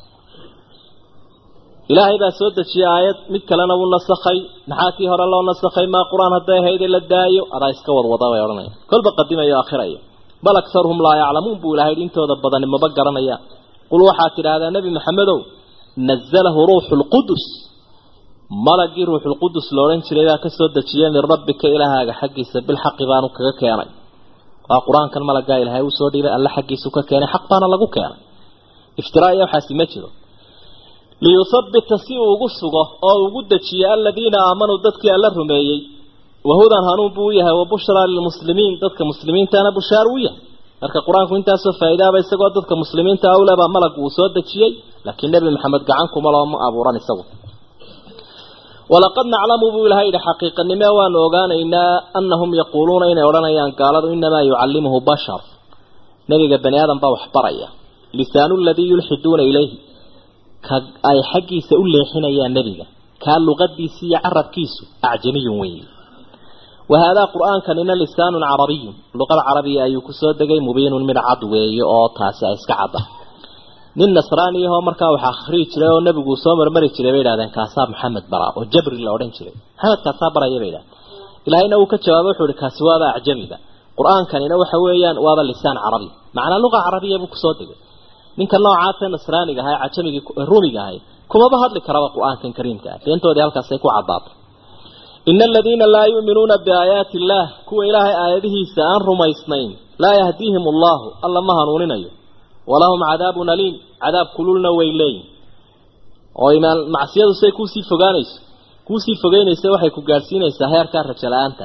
ilaahay baa soo dejiyey aayad mid kalena wuu nasakhay maxaa kii hore loo nasakhay maa qur-aan hadday ahayd in la daayo adaa iska wadwada bay odhanaya kolba qadimayo akhiraya bal aktaruhum laa yaclamuun buu ilahay intooda badani maba garanayaan qul waxaad tidhaahdaa nebi maxamedow nazalahu ruuxu lqudus malagii ruuxulqudus la odhan jiray baa ka soo dejiyey min rabbika ilaahaaga xaggiisa bilxaqi baanu kaga keenay waa qur-aankan malagaa ilaahay uu soo dhiibay alle xaggiisu ka keenay xaq baana lagu keenay iftiraa iyo waxaasi ma jiro liyuthabbita si uu ugu sugo oo ugu dejiyo aladiina aamanuu dadkii alla rumeeyey wahudan hanuun buu u yahay wa bushraa lilmuslimiin dadka muslimiintana bushaar u yahay marka qur-aanku intaasoo faa'iidaaba isagoo dadka muslimiinta awle baa malag uu soo dejiyey laakiin nebi maxamed gacan kuma looma abuuran isagu walaqad naclamu buu ilahay yidhi xaqiiqanime waanu ogaanaynaa annahum yaquuluuna inay odhanayaan gaaladu inamaa yucallimuhu bashar nebiga bani aadam baa wax baraya lisaanu ladii yulxiduuna ilayhi ka ay xaggiisa u leexinayaan nebiga kaa luqadiisi iyo carabkiisu acjamiyun weeye wa haadaa qur-aankanina lisaanun carabiyun luqada carabiya ayuu kusoo degay mubiinun mid cad weeye oo taasi ay iska cadda nin nasraani ahoo markaa wax akhriyi jiray oo nebigu soo marmari jiray bay idhahdeen kaasaa maxamed baraa oo jabri la odhan jiray maxamed kaasaa baraya bay idhahdeen ilaahayna uu ka jawaabay wuxuu ihi kaasi waaba acjamiba qur-aankanina waxa weeyaan waaba lisaan carabi macnaa luqa carabiya buu kusoo degay ninka noocaasee nasraaniga ahaa cajamigii ruumiga ahay kumaba hadli karaba qur-aankan kariimka ah beentoodii halkaasay ku caddaatay ina aladiina laa yu'minuuna biaayaati illaah kuwa ilaahay aayadihiisa aan rumaysnayn laa yahdiihim allahu alla ma hanuuninayo walahum cadaabun aliim cadaab kululna way leeyihin oo imaan macsiyadu say kuusii fogaanayso kuusii fogeynaysa waxay ku gaadhsiinaysaa heerkaa rajo la-aanta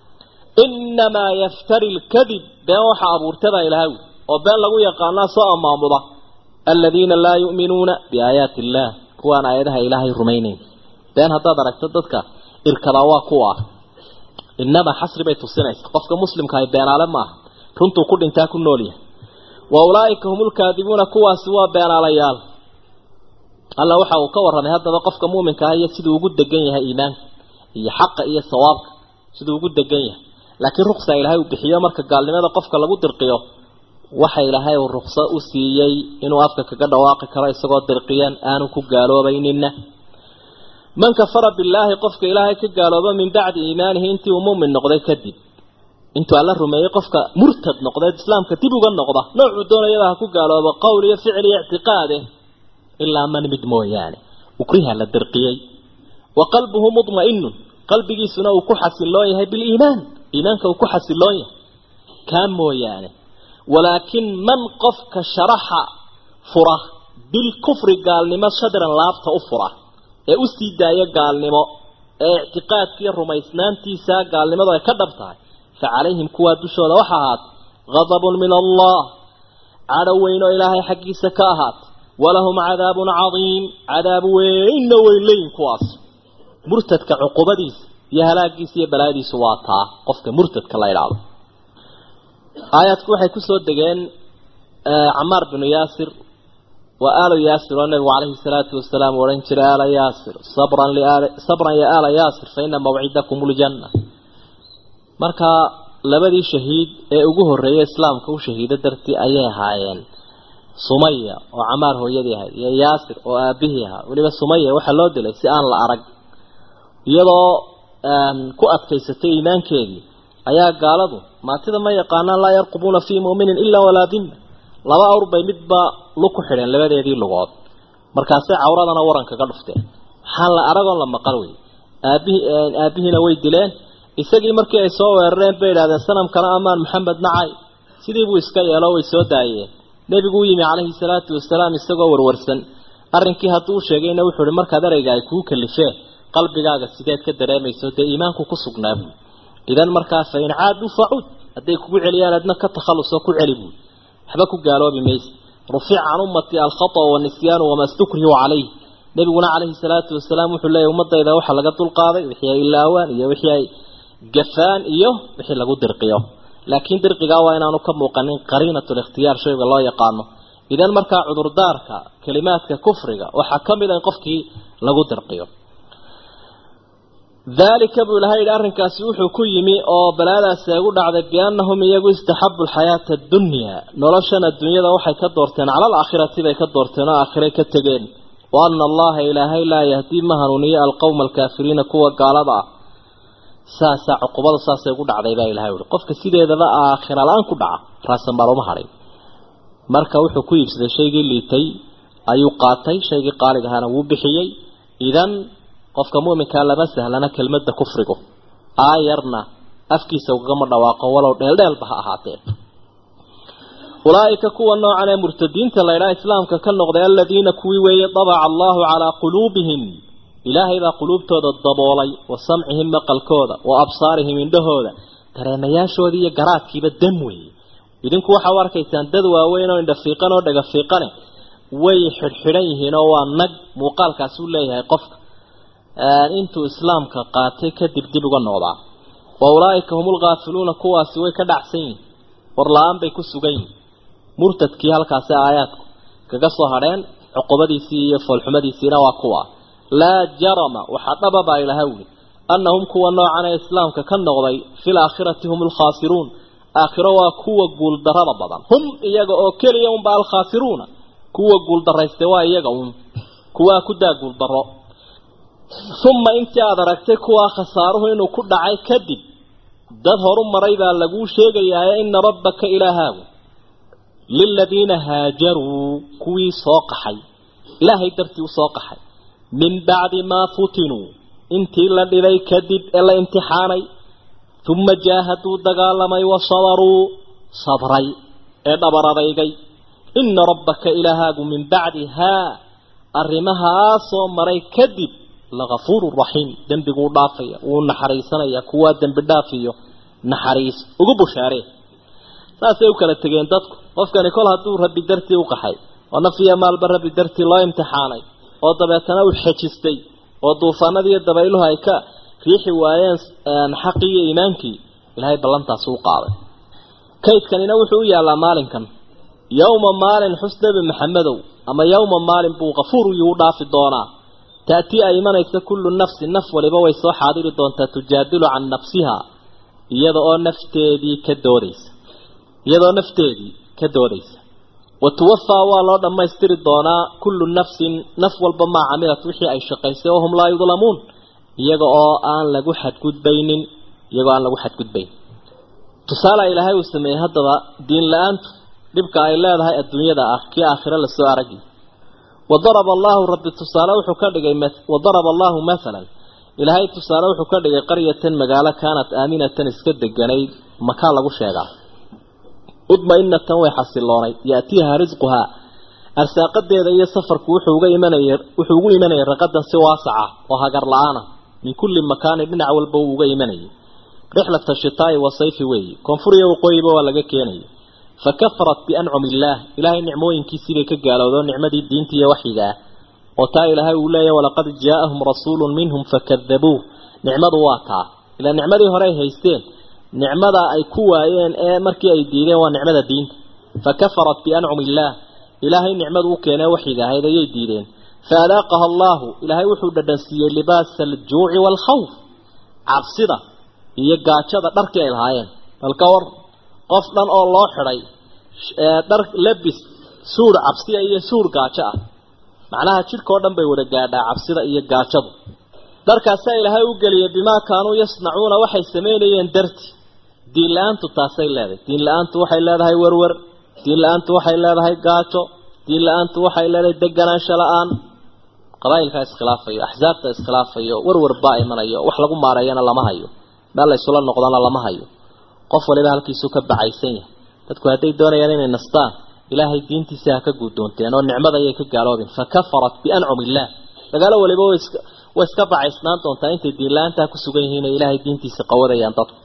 inamaa yaftari lkadib been waxa abuurta baa ilahay wi oo been lagu yaqaanaa soo amaamuda aladiina laa yu'minuuna biaayaati illaah kuwaan aayadaha ilaahay rumaynayn been haddaad aragto dadka irkadaa waa kuwa ah inamaa xasri bay tusinaysa qofka muslimka ahay beenaale maaha runtuu ku dhintaa ku nool yahay wa ulaa'ika hum ulkaadibuuna kuwaasi waa beenaalayaal alla waxa uu ka warramay haddaba qofka muuminka ah iyo siduu ugu degan yahay iimaanka iyo xaqa iyo sawaabka siduu ugu degan yahay laakiin ruksa ilaahay uu bixiyo marka gaalnimada qofka lagu dirqiyo waxa ilaahay uu rukso u siiyey inuu afka kaga dhawaaqi karo isagoo dirqiyan aanu ku gaaloobaynina man kafara billaahi qofka ilaahay ka gaalooba min bacdi iimaanihi intii uu muumin noqday kadib intuu alla rumeeyey qofka murtad noqdeed islaamka dib uga noqda noocuu doonayaba ha ku gaaloobo qowl iyo ficil iyo ictiqaade ilaa man mid mooyaane ukriha la dirqiyey wa qalbuhu mudma'inun qalbigiisuna uu ku xasiloon yahay biliimaan iimaanka uu ku xasiloon yahay kaa mooyaane walaakin man qofka sharaxa fura bilkufri gaalnimo shadran laabta u fura ee u sii daaya gaalnimo ee ictiqaadkiiyo rumaysnaantiisa gaalnimadu ay ka dhab tahay fa calayhim kuwaa dushooda waxa ahaat gadabun min allah cadho weyn oo ilaahay xaggiisa ka ahaat walahum cadaabun cadiim cadaab weynna weyn leeyin kuwaas murtadka cuqubadiisa iyo halaagiisa iyo balaadiisu waa taa qofka murtadka la idhaahdo aayaadku waxay kusoo degeen camaar binu yaasir waa aalo yaasir oo nabigu calayhi salaatu wasalaam u odhan jiray aala yaasir sabran liaal sabran ya aala yaasir fa ina mawcidakum ljanna markaa labadii shahiid ee ugu horreeyay islaamka u shahiido dartii ayay ahaayeen sumaya oo camaar hooyadii ahayd iyo yaasir oo aabihii ahaa weliba sumaya waxaa loo dilay si aan la arag iyadoo ku adkaysatay iimaankeedii ayaa gaaladu maatida ma yaqaanaan laa yarqubuuna fii mu'minin ilaa walaa dimma laba awr bay midba lug ku xidheen labadeedii lugood markaasay cawradana waranka ka dhufteen waxaan la aragoon la maqal wey aabihii aabihiina way dileen isagii markii ay soo weerareen bay idhahdeen sanamkana amaan maxamed nacay sidii buu iska yeelo way soo daayeen nebigu u yimi calayhi salaatu wasalaam isagoo warwarsan arrinkii hadduu u sheegayna wuxuu ihi markaad ereyga ay kuu kalifeen qalbigaaga sideed ka dareemayso dee iimaanku ku sugnaa buui idan markaa fa in caaduu facuud hadday kugu celiyaan adna ka takhalusoo ku celi buui waxba ku gaaloobi mayse rufica can ummati alkhata wanisyaanu wamaa stukrihu calayh nebiguna calayhi salaatu wasalaam wuxuu leeyahy ummadayda waxaa laga dulqaaday wixii ay ilaawaan iyo wixii ay gafaan iyo wixii lagu dirqiyo laakiin dirqigaa waa inaanu ka muuqanin qariinat likhtiyaar shayga loo yaqaano idan markaa cudurdaarka kalimaadka kufriga waxaa ka mid a in qofkii lagu dirqiyo daalika buu ilahay yidhi arrinkaasi wuxuu ku yimi oo balaadaasi ay ugu dhacday biannahum iyagu istaxabu alxayaata addunyaa noloshan adduunyada waxay ka doorteen cala alaakhirati bay ka doorteen oo aakhiray ka tegeen wa ana allaha ilaahay laa yahdii ma hanuuniyo alqowma alkaafiriina kuwa gaalada ah saasaa cuqubada saasay ugu dhacday baa ilahay uhi qofka sideedaba aakhira la-aan ku dhaca raasanbaal uma hadhay marka wuxuu ku iibsaday shaygii liitay ayuu qaatay shaygii qaalig ahaana wuu bixiyey idan qofka mu'minkaa lama sahlana kelmadda kufrigu aayarna afkiisa ugagama dhawaaqo walow dheeldheelba ha ahaatee ulaa'ika kuwa noocan ee murtadiinta laydhaha islaamka ka noqday aladiina kuwii weeye dabaca allahu calaa quluubihim ilaahay baa quluubtooda daboolay wa samcihim maqalkooda wa absaarihim indhahooda dareemayaashoodii iyo garaadkiiba dam weeye idinku waxaa u arkaysaan dad waaweyn oo indhafiiqan oo dhagafiiqane way xidhxidhan yihiin oo waa nag muuqaalkaasi u leeyahay qofka intuu islaamka qaatay kadib dib uga noqdaa wa ulaa'ika hum ulghaafiluuna kuwaasi way ka dhacsan yihin war la-aan bay ku sugan yihin murtadkii halkaasi aayaadku kaga soo hadheen cuqubadiisii iyo foolxumadiisiina waa kuwa laa jarama waxaa dhaba baa ilaha wuli annahum kuwa noocan ee islaamka ka noqday fi laakhirati hum alkhaasiruun aakhiro waa kuwa guuldarrada badan hum iyaga oo keliya unba alkhaasiruuna kuwa guuldaraystay waa iyaga un kuwaa ku daa guuldarro uma intii aada aragtay kuwaa khasaaruhu inuu ku dhacay kadib dad horu maray baa laguu sheegayaa ina rabbaka ilaahaagu liladiina haajaruu kuwii soo qaxay ilaahay dartii u soo qaxay min bacdi maa futinuu intii la dhibay kadib ee la imtixaanay uma jaahaduu dagaalamay wa sabaruu sabray ee dhabar adaygay ina rabbaka ilaahaagu min bacdi haa arrimahaasoo maray kadib lagafuuru raxiim dembiguu dhaafaya wuu naxariisanaya kuwaa dembi dhaafiyo naxariis ugu bushaaree saasay u kala tegeen dadku qofkani kol hadduu rabbi dartii u qaxay oo naf iyo maalba rabbi dartii loo imtixaanay oo dabeetana uu xejistay oo duufaanadii iyo dabayluhu ay ka riixi waayeen xaqii iyo iimaankii ilaahay ballantaasi u qaaday kaydkanina wuxuu u yaallaa maalinkan yowma maalin xus nebi maxamedow ama yowma maalin buu kafuuru yuu dhaafi doonaa taatii ay imanaysa kullu nafsi naf waliba way soo xaadiri doontaa tujaadilu can nafsiha iyada oo nafteedii ka doodaysa iyadoo nafteedii ka doodaysa wa tuwafaa waa loo dhammaystiri doonaa kullu nafsin naf walba maa camilat wixii ay shaqaysay oo hum laa yudlamuun iyaga oo aan lagu xadgudbaynin iyagoo aan lagu xadgudbayn tusaale ilaahay uu sameeyey haddaba diin la-aantu dhibka ay leedahay adduunyada ah kii aakhiro lasoo aragi wadaraba allahu rabbi tusaale wuxuu ka dhigay wadaraba allahu mathalan ilaahay tusaale wuxuu ka dhigay qaryatan magaalo kaanat aaminatan iska deganayd makaa lagu sheegaa udma-inatan way xasiloonayd yaatiiha risquhaa arsaaqadeeda iyo safarku wuxuu uga imanaya wuxuu ugu imanayay raqadan si waasaca oo hagar la-aana min kulli makaanin dhinac walba uu uga imanayay rixlata shitaa'i wa sayfi weeyi koonfur iyo waqooyiba waa laga keenayay fa kafarat biancumi illaah ilaahay nicmooyinkiisii bay ka gaalowdo nicmadii diinta iyo waxyiga ah oo taa ilaahay uu leeyahy walaqad jaa-ahum rasuulun minhum fakadabuuh nicmadu waa taa ilaa nicmadii hore ay haysteen nicmada ay ku waayeen ee markii ay diideen waa nicmada diinta fa kafarat biancumi illaah ilaahay nicmadu u keenee waxyiga ahayd ayay diideen fa adaaqaha allaahu ilaahay wuxuu dhadhansiiyey libaasa aljuuci waalkhawf cabsida iyo gaajada dharkii ay lahaayeen balka war qof dhan oo loo xidhay dhar labis suur cabsiya iyo suur gaajo ah macnaha jidhkao dhan bay wada gaadhaa cabsida iyo gaajadu dharkaasaa ilaahay u geliyay bimaa kaanuu yasnacuuna waxay samaynayeen darti diin la-aantu taasay leedahay diin la-aantu waxay leedahay werwer diin la-aantu waxay leedahay gaajo diin la-aantu waxay leedahay deganaansho la-aan qabaa'ilkaa iskhilaafayo axsaabta iskhilaafayo werwer baa imanayo wax lagu maareeyana lama hayo meel laysula noqdana lama hayo qof waliba halkiisuu ka bacaysan yahay dadku hadday doonayaan inay nastaan ilaahay diintiisa ha ka guddoonteen oo nicmada ayay ka gaaloobeen fa kafarat biancumi illaah dagaalo waliba way iska bacaysnaan doontaa intay diin la-aantaa ku sugan yihiin ee ilaahay diintiisa qawadayaan dadku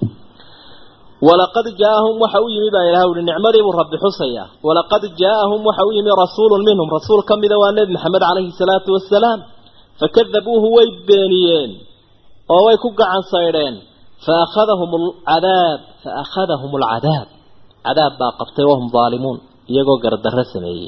walaqad jaaahum waxa u yimi baa ilaha uhi nicmadiibuu rabbi xusayaa walaqad jaaahum waxa u yimi rasuulun minhum rasuul ka mida waa nebi maxamed calayhi salaatu wasalaam fakadabuuhu way beeniyeen oo way ku gacan saydheen faakhadahum alcadaab faakhadahum alcadaab cadaab baa qabtay wahum daalimuun iyagoo gardarro sameeyey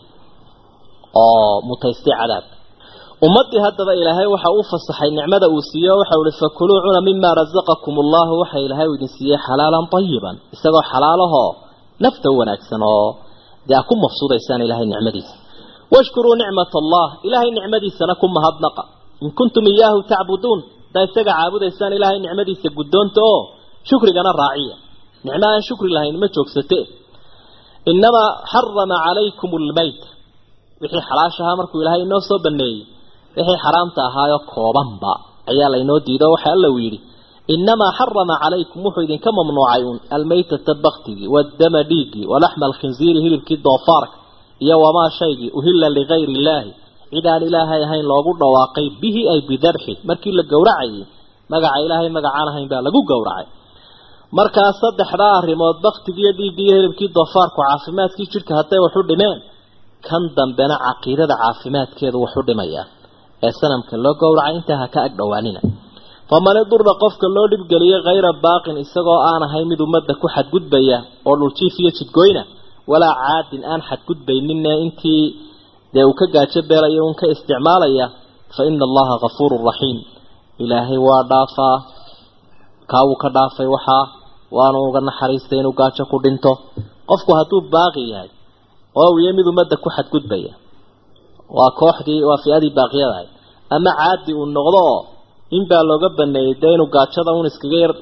oo mutaystay cadaab ummaddii haddaba ilaahay waxa uu fasaxay nicmada uu siiye o waxau ihi fakuluu cuna mima rasaqakum allahu waxa ilaahay uu idin siiyey xalaalan tayiban isagoo xalaalahoo nafta wanaagsan oo dee a ku mafsuudaysaan ilaahay nicmadiisa washkuruu nicmat allah ilaahay nicmadiisana ku mahadnaqa in kuntum iyaahu tacbuduun haddaa isaga caabudaysaan ilaahay nicmadiisa guddoonta oo shukrigana raaciya nicmo aan shukri lahayn ma joogsate inamaa xarama calaykum lmayt wixii xalaashahaa markuu ilaahay inoo soo baneeyey wixii xaraamta ahaayo koobanba ayaa laynoo diido waxa alla uu yidhi inamaa xarama calaykum wuxuu idinka mamnuucay uun almaytata baktigii waddama dhiiggii walaxma alkhinziiri hilibkii doofaarka iyo wamaa shaygii uhilla ligayri illaahi cid aan ilaahay ahayn loogu dhawaaqay bihi ay bidabxi markii la gowracayay magaca ilaahay magacaan ahayn baa lagu gowracay markaa saddexdaa arrimood baktigiiyo dhiiggiiyo hilibkii doofaarku caafimaadkii jidhka hadday waxu dhimeen kan dambena caqiidada caafimaadkeedu waxu dhimayaa ee sanamka loo gowracay intaa ha ka ag dhowaanina faman idura qofka loo dhibgeliyey hayra baaqin isagoo aan ahayn mid ummadda ku xadgudbaya oo dhuljiif iyo jidgoyna walaa caadin aan xadgudbayninne intii dee uu ka gaajo beelaya un ka isticmaalaya fa ina allaha gafuurun raxiim ilaahay waa dhaafaa kaa wuu ka dhaafay waxaa waanu uga naxariistay inuu gaajo ku dhinto qofku hadduu baaqi yahay oo uu yahay mid ummadda ku xadgudbaya waa kooxdii waa fi-adii baaqiyadahay ama caadi uu noqdo oo in baa looga baneeyey dee inuu gaajada un iskaga yar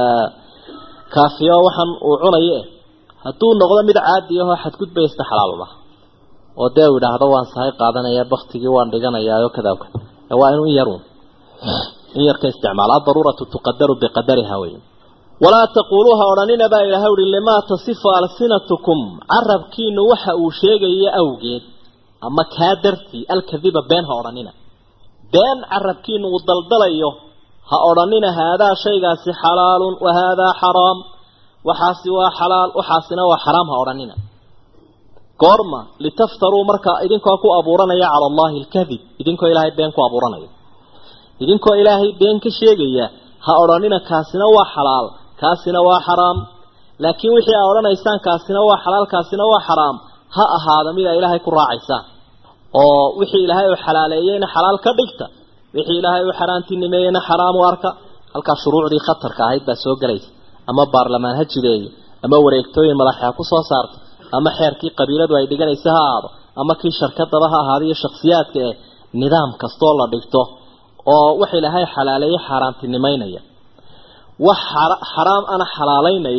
kaafiyo waxaan uu cunayo eh hadduu noqdo mid caadi ahoo xadgudbaya iska xalaalma oo dee uu idhaahdo waan sahay qaadanaya baktigii waan dhiganayaa kadaa waa inuu in yarun in yarka isticmaalo adaruuratu tuqadaru biqadariha wey walaa taquuluuha odhanina baa ilahay uhi limaa tasifu alsinatukum carabkiinu waxa uu sheegaya awgeed ama kaa dartii alkadiba been ha odhanina been carabkiinu uu daldalayo ha odhanina haadaa shaygaasi xalaalun wa haadaa xaraam waxaasi waa xalaal waxaasina waa xaraam ha odhanina goorma litaftaruu marka idinkoo ku abuuranaya cala allahi alkadib idinkoo ilaahay been ku abuuranaya idinkoo ilaahay been ka sheegaya ha odhanina kaasina waa xalaal kaasina waa xaraam laakiin wixii aa odhanaysaan kaasina waa xalaal kaasina waa xaraam ha ahaada mid aa ilaahay ku raacaysaan oo wixii ilaahay uu xalaaleeyeyna xalaal ka dhigta wixii ilaahay uu xaaraantinimeeyeyna xaraam u arka halkaa shuruucdii khatarka ahayd baa soo gelaysa ama baarlamaan ha jideeyo ama wareegtooyin madaxa ha ku soo saarto ama xeerkii qabiiladu ay dhiganaysa ha ahaado ama kii sharkadaba ha ahaado iyo shaksiyaadka ee nidaam kastoo la dhigto oo wax ilaahay xalaaleeye xaaraantinimeynaya wax xaraam ana xalaalaynaya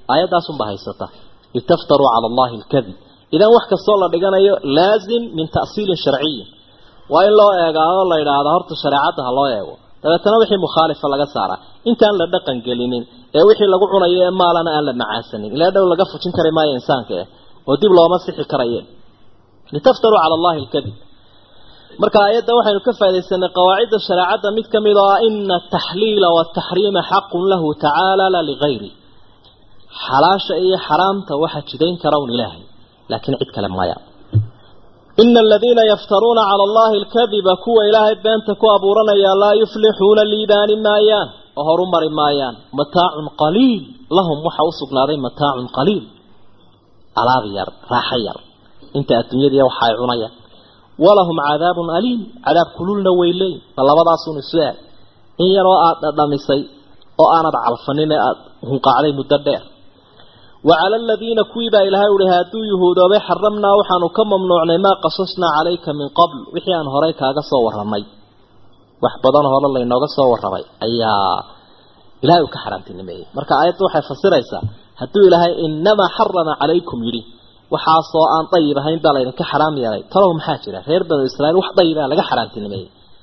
aayadaasunbaa haysata litaftaruu cala allahi alkadib idan wax kastoo la dhiganayo laazim min ta'siilin sharciyin waa in loo eegaa oo la yidhaahda horta shareecadda ha loo eego dabeetana wixii mukhaalifa laga saaraa intaan la dhaqan gelinin ee wixii lagu cunayo ee maalana aan la macaasanin ilaa dhow laga fujin kari maayo insaanka eh oo dib looma sixi karaye litaftaruu cala allahi alkadib marka aayadda waxaynu ka faa'idaysanay qawaacidda shareecadda mid ka mid oo ah ina ataxliila waataxriima xaqun lahu tacaala la ligayri xalaasha iyo xaraamta waxa jidayn kara un ilaahay laakiin cid kale maya ina aladiina yaftaruuna cala allahi alkadiba kuwa ilaahay beenta ku abuuranaya laa yuflixuuna liibaani maayaan oo horu mari maayaan mataacun qaliil lahum waxa u sugnaaday mataacun qaliil alaab yar raaxo yar inta adduunyadii waxa ay cunayaan walahum cadaabun aliim cadaab kululna way leeyiin ma labadaasun isu aad in yaroo aada dhadhamisay oo aanad calfanin ee aada hunqaacday muddo dheer وعلى الذين كويبا إلى هؤلاء هادو يهود وحرمنا وحانو كم ممنوعنا ما قصصنا عليك من قبل وحيان هريك هذا صور رمي وحبضان هذا الله إنه صور رمي أيا إلهي كحرمت النمي مركا آيات وحي فسريسا هادو إلهي إنما حرم عليكم يري وحاصوا أن طيبة هين دالين كحرام يلي تراهم حاجرة غير بنو إسرائيل وح طيبة لغا حرمت النمي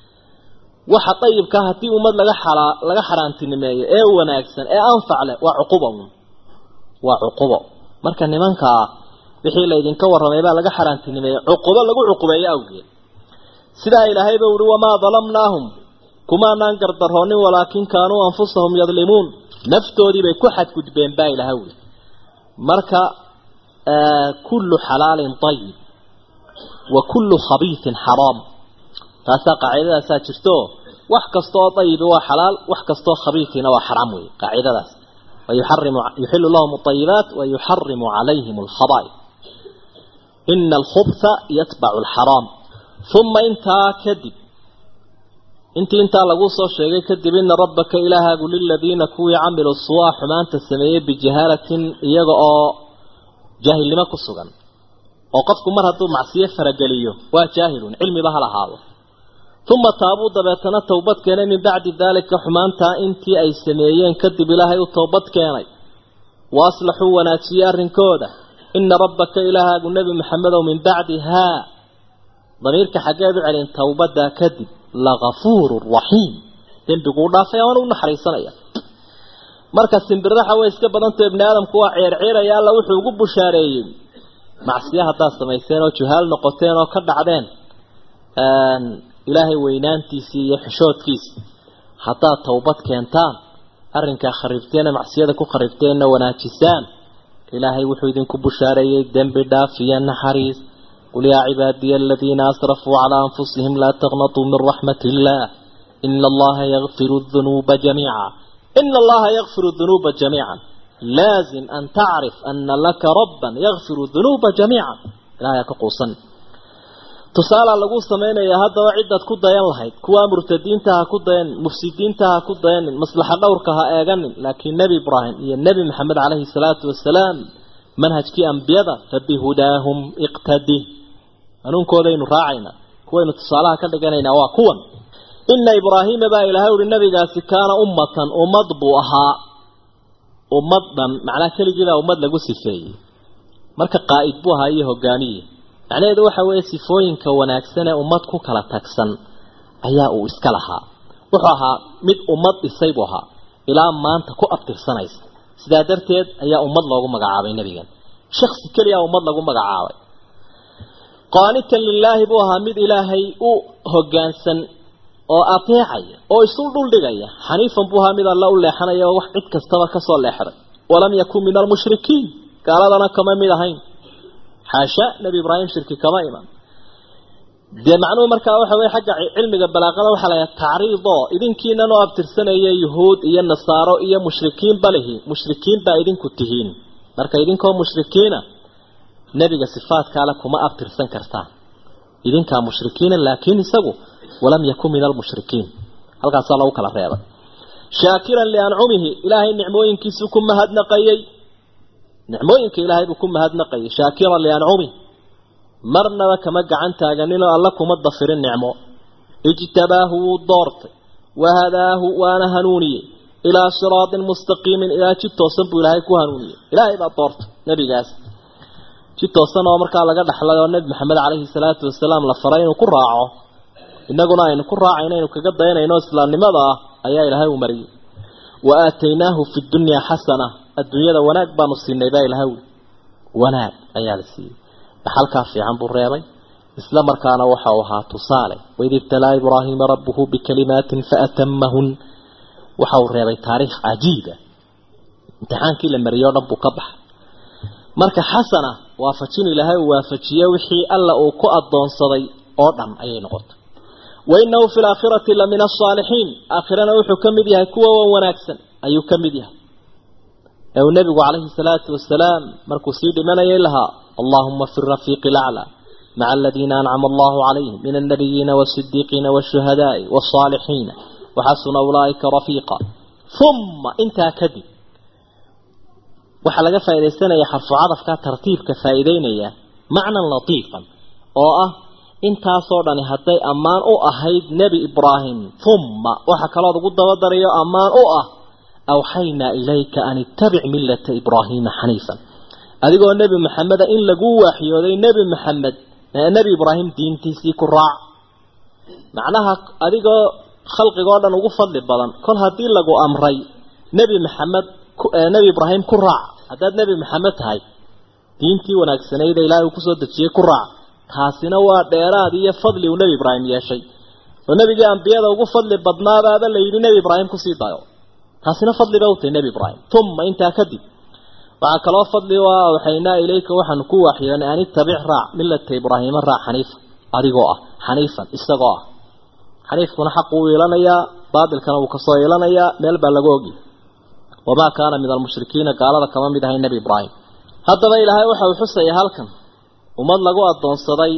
وح طيب كهتي أمد لغا حرام لغا حرمت النمي إيه وناكسن إيه أنفع له وعقوبهم waa cuqubo marka nimanka wixii la idinka warramay baa laga xaraantinimeeyey cuqubo lagu cuqubeeyo awgeed sidaa ilaahayba uhi wamaa dalamnaahum kumaanaan gardaroonin walaakin kaanuu anfusahum yadlimuun naftoodii bay ku xadgudbeen baa ilaha wuli marka kullu xalaalin ayib wa kullu khabiisin xaraam taasaa qaacidadaasaa jirto wax kastooo ayibi waa xalaal wax kastoo khabiisiina waa xaraam wey qaacidadaas ويحرم يحل لهم الطيبات ويحرم عليهم الخبائث إن الخبث يتبع الحرام ثم انت كذب انت انت لغوصة شيء كذب إن ربك إله قل للذين كوي عملوا الصواح حمان تسميه بجهالة يغعى جاهل لما كسوغا وقفكم مرة معصية فرقليه وجاهل علمي بها لهذا ثم تابوا دبتنا توبت كان من بعد ذلك حمانتا انتي اي سميين كدب الهي وتوبت كاني واصلحوا وناتيا رنكودا ان ربك اله النبي محمد ومن بعدها ضميرك حقاد علين توبدا كدب لغفور رحيم تنبقوا دافيا وانا نحريصنيا marka simbiraha way iska badantay ibn aadam kuwa ceer ceeraya alla wuxuu ugu bushaareeyay macsiyaha taa sameeyeen oo juhaal noqoteen oo ka dhacdeen ilaahay weynaantiisii iyo xishoodkiisa haddaad towbad keentaan arrinkaa kharibteena macsiyada ku kharibteenna wanaajisaan ilaahay wuxuu idinku bushaareeyey dembi dhaaf iyo naxariis qul yaa cibaadiya aladiina asrafuu calaa anfusihim laa taqnatuu min raxmati illaah ina allaha yakfiru dunuuba jamiica ina allaha yakfiru dunuuba jamiica laazim an tacrif ana laka rabban yakfiru dunuuba jamiica ilahay ka quusan tusaala lagu sameynaya haddaba cidaad ku dayan lahayd kuwa murtadiinta ha ku dayan mufsidiinta ha ku dayanin maslaxa dhowrka ha eeganin laakiin nebi ibraahim iyo nebi maxamed caleyhi salaatu wasalaam manhajkii ambiyada fabihudaahum iqtadi hanuunkoodaynu raacayna kuwaynu tusaalaha ka dhiganaynaa waa kuwan ina ibraahiima baa ilaahay uhi nabigaasi kaana ummatan ummad buu ahaa ummad dhan macnaa keligiibaa ummad lagu sifeeyey marka qaa'id buu ahaa iyo hogaamiye macnaheedu waxa weeye sifooyinka wanaagsan ee ummad ku kala tagsan ayaa uu iska lahaa wuxuu ahaa mid ummad dhisay buu ahaa ilaa maanta ku abtirsanaysa sidaa darteed ayaa ummad loogu magacaabay nebigan shaksi keliya ummad lagu magacaabay qaanitan lilaahi buu ahaa mid ilaahay u hoggaansan oo ateecaya oo isu dhuldhigaya xaniifan buu ahaa mid alla u leexanaya oo wax cid kastaba kasoo leexday walam yakun min almushrikiin gaaladana kama mid ahayn xaasha nebi ibraahim shirki kama iman dee macnuhu markaa waxa weye xagga cilmiga balaaqada waxaa la yahay tacriidoo idinkiinan oo abtirsanaya yuhuud iyo nasaaro iyo mushrikiin balihi mushrikiin baa idinku tihiin marka idinkoo mushrikiina nebiga sifaadkaale kuma abtirsan kartaan idinkaa mushrikiina laakiin isagu walam yakun min almushrikiin halkaasaa lagu kala reebay shaakiran liancumihi ilaahay nicmooyinkiisuu ku mahadnaqayey nicmooyinka ilaahay buu ku mahadnaqayay shaakiran liancumi marnaba kama gacan taaganinoo alla kuma dafirin nicmo ijtabaahu wuu doortay wahadaahu waana hanuuniyey ilaa siraatin mustaqiimin ilaa jid toosan buu ilaahay ku hanuuniyey ilaahay baa doorta nebigaas jid toosan oo markaa laga dhaxlay oo nebi maxamed caleyhi salaatu wasalaam la faray inuu ku raaco innaguna aynu ku raacayno aynu kaga dayanayno islaamnimada ah ayaa ilaahay u mariyey wa aataynaahu fi dunyaa xasana adduunyada wanaag baanu siinay baa ilahay wi wanaag ayaa la siiyey dhaxalkaa fiican buu reebay isla markaana waxa uu ahaa tusaale waid ibtalaa ibraahiima rabbuhu bikalimaatin faatamahun waxa uu reebay taariikh cajiiba imtixaankii la mariyey o dhan buu ka baxay marka xasana waafajin ilaahay uu waafajiye wixii alla uu ku adoonsaday oo dhan ayay noqotay wainahu fi laakhirati la min asaalixiin aakhirana wuxuu ka mid yahay kuwa wan wanaagsan ayuu ka mid yahay ee uu nebigu calayhi salaatu wasalaam markuu sii dhimanayay lahaa allahuma fi rafiiqi laclaa maca aladiina ancama allahu calayhim min alnabiyiina waasidiiqiina waashuhadaai wasaalixiina waxasuna ulaaika rafiiqa uma intaa kadib waxaa laga faaidaysanaya xarfu cadafka tartiibka faa'iideynaya macnan latiifan oo ah intaasoo dhani hadday ammaan u ahayd nebi ibraahim uma waxa kalood ugu dabadarayo ammaan u ah awxaynaa ilayka an ittabic millata ibraahiima xaniifan adigoo nebi maxameda in lagu waaxyooday nebi maxamed nebi ibraahim diintiisii ku raac macnaha adigoo khalqigoo dhan ugu fadli badan kol haddii lagu amray nebi maxamed nebi ibraahim ku raac haddaad nebi maxamed tahay diintii wanaagsanayda ilaahay uu kusoo dejiyey ku raac taasina waa dheeraad iyo fadli uu nebi ibraahim yeeshay oo nebigii ambiyada ugu fadli badnaabaaba la yidhi nebi ibraahim kusii dayo taasina fadli ba u tahay nebi ibraahim uma intaa kadib waxaa kaloo fadli u ah awxaynaa ilayka waxaanu ku waaxiyoonay an ittabic raac millata ibraahiima raac xaniifa adigoo ah xaniifan isagoo ah xaniifkuna xaqu uu yeelanayaa baatilkana wuu kasoo yeelanayaa meel baa lagu ogi wamaa kaana min almushrikiina gaalada kama mid ahay nebi ibraahim haddaba ilaahay waxa uu xusaya halkan ummad lagu addoonsaday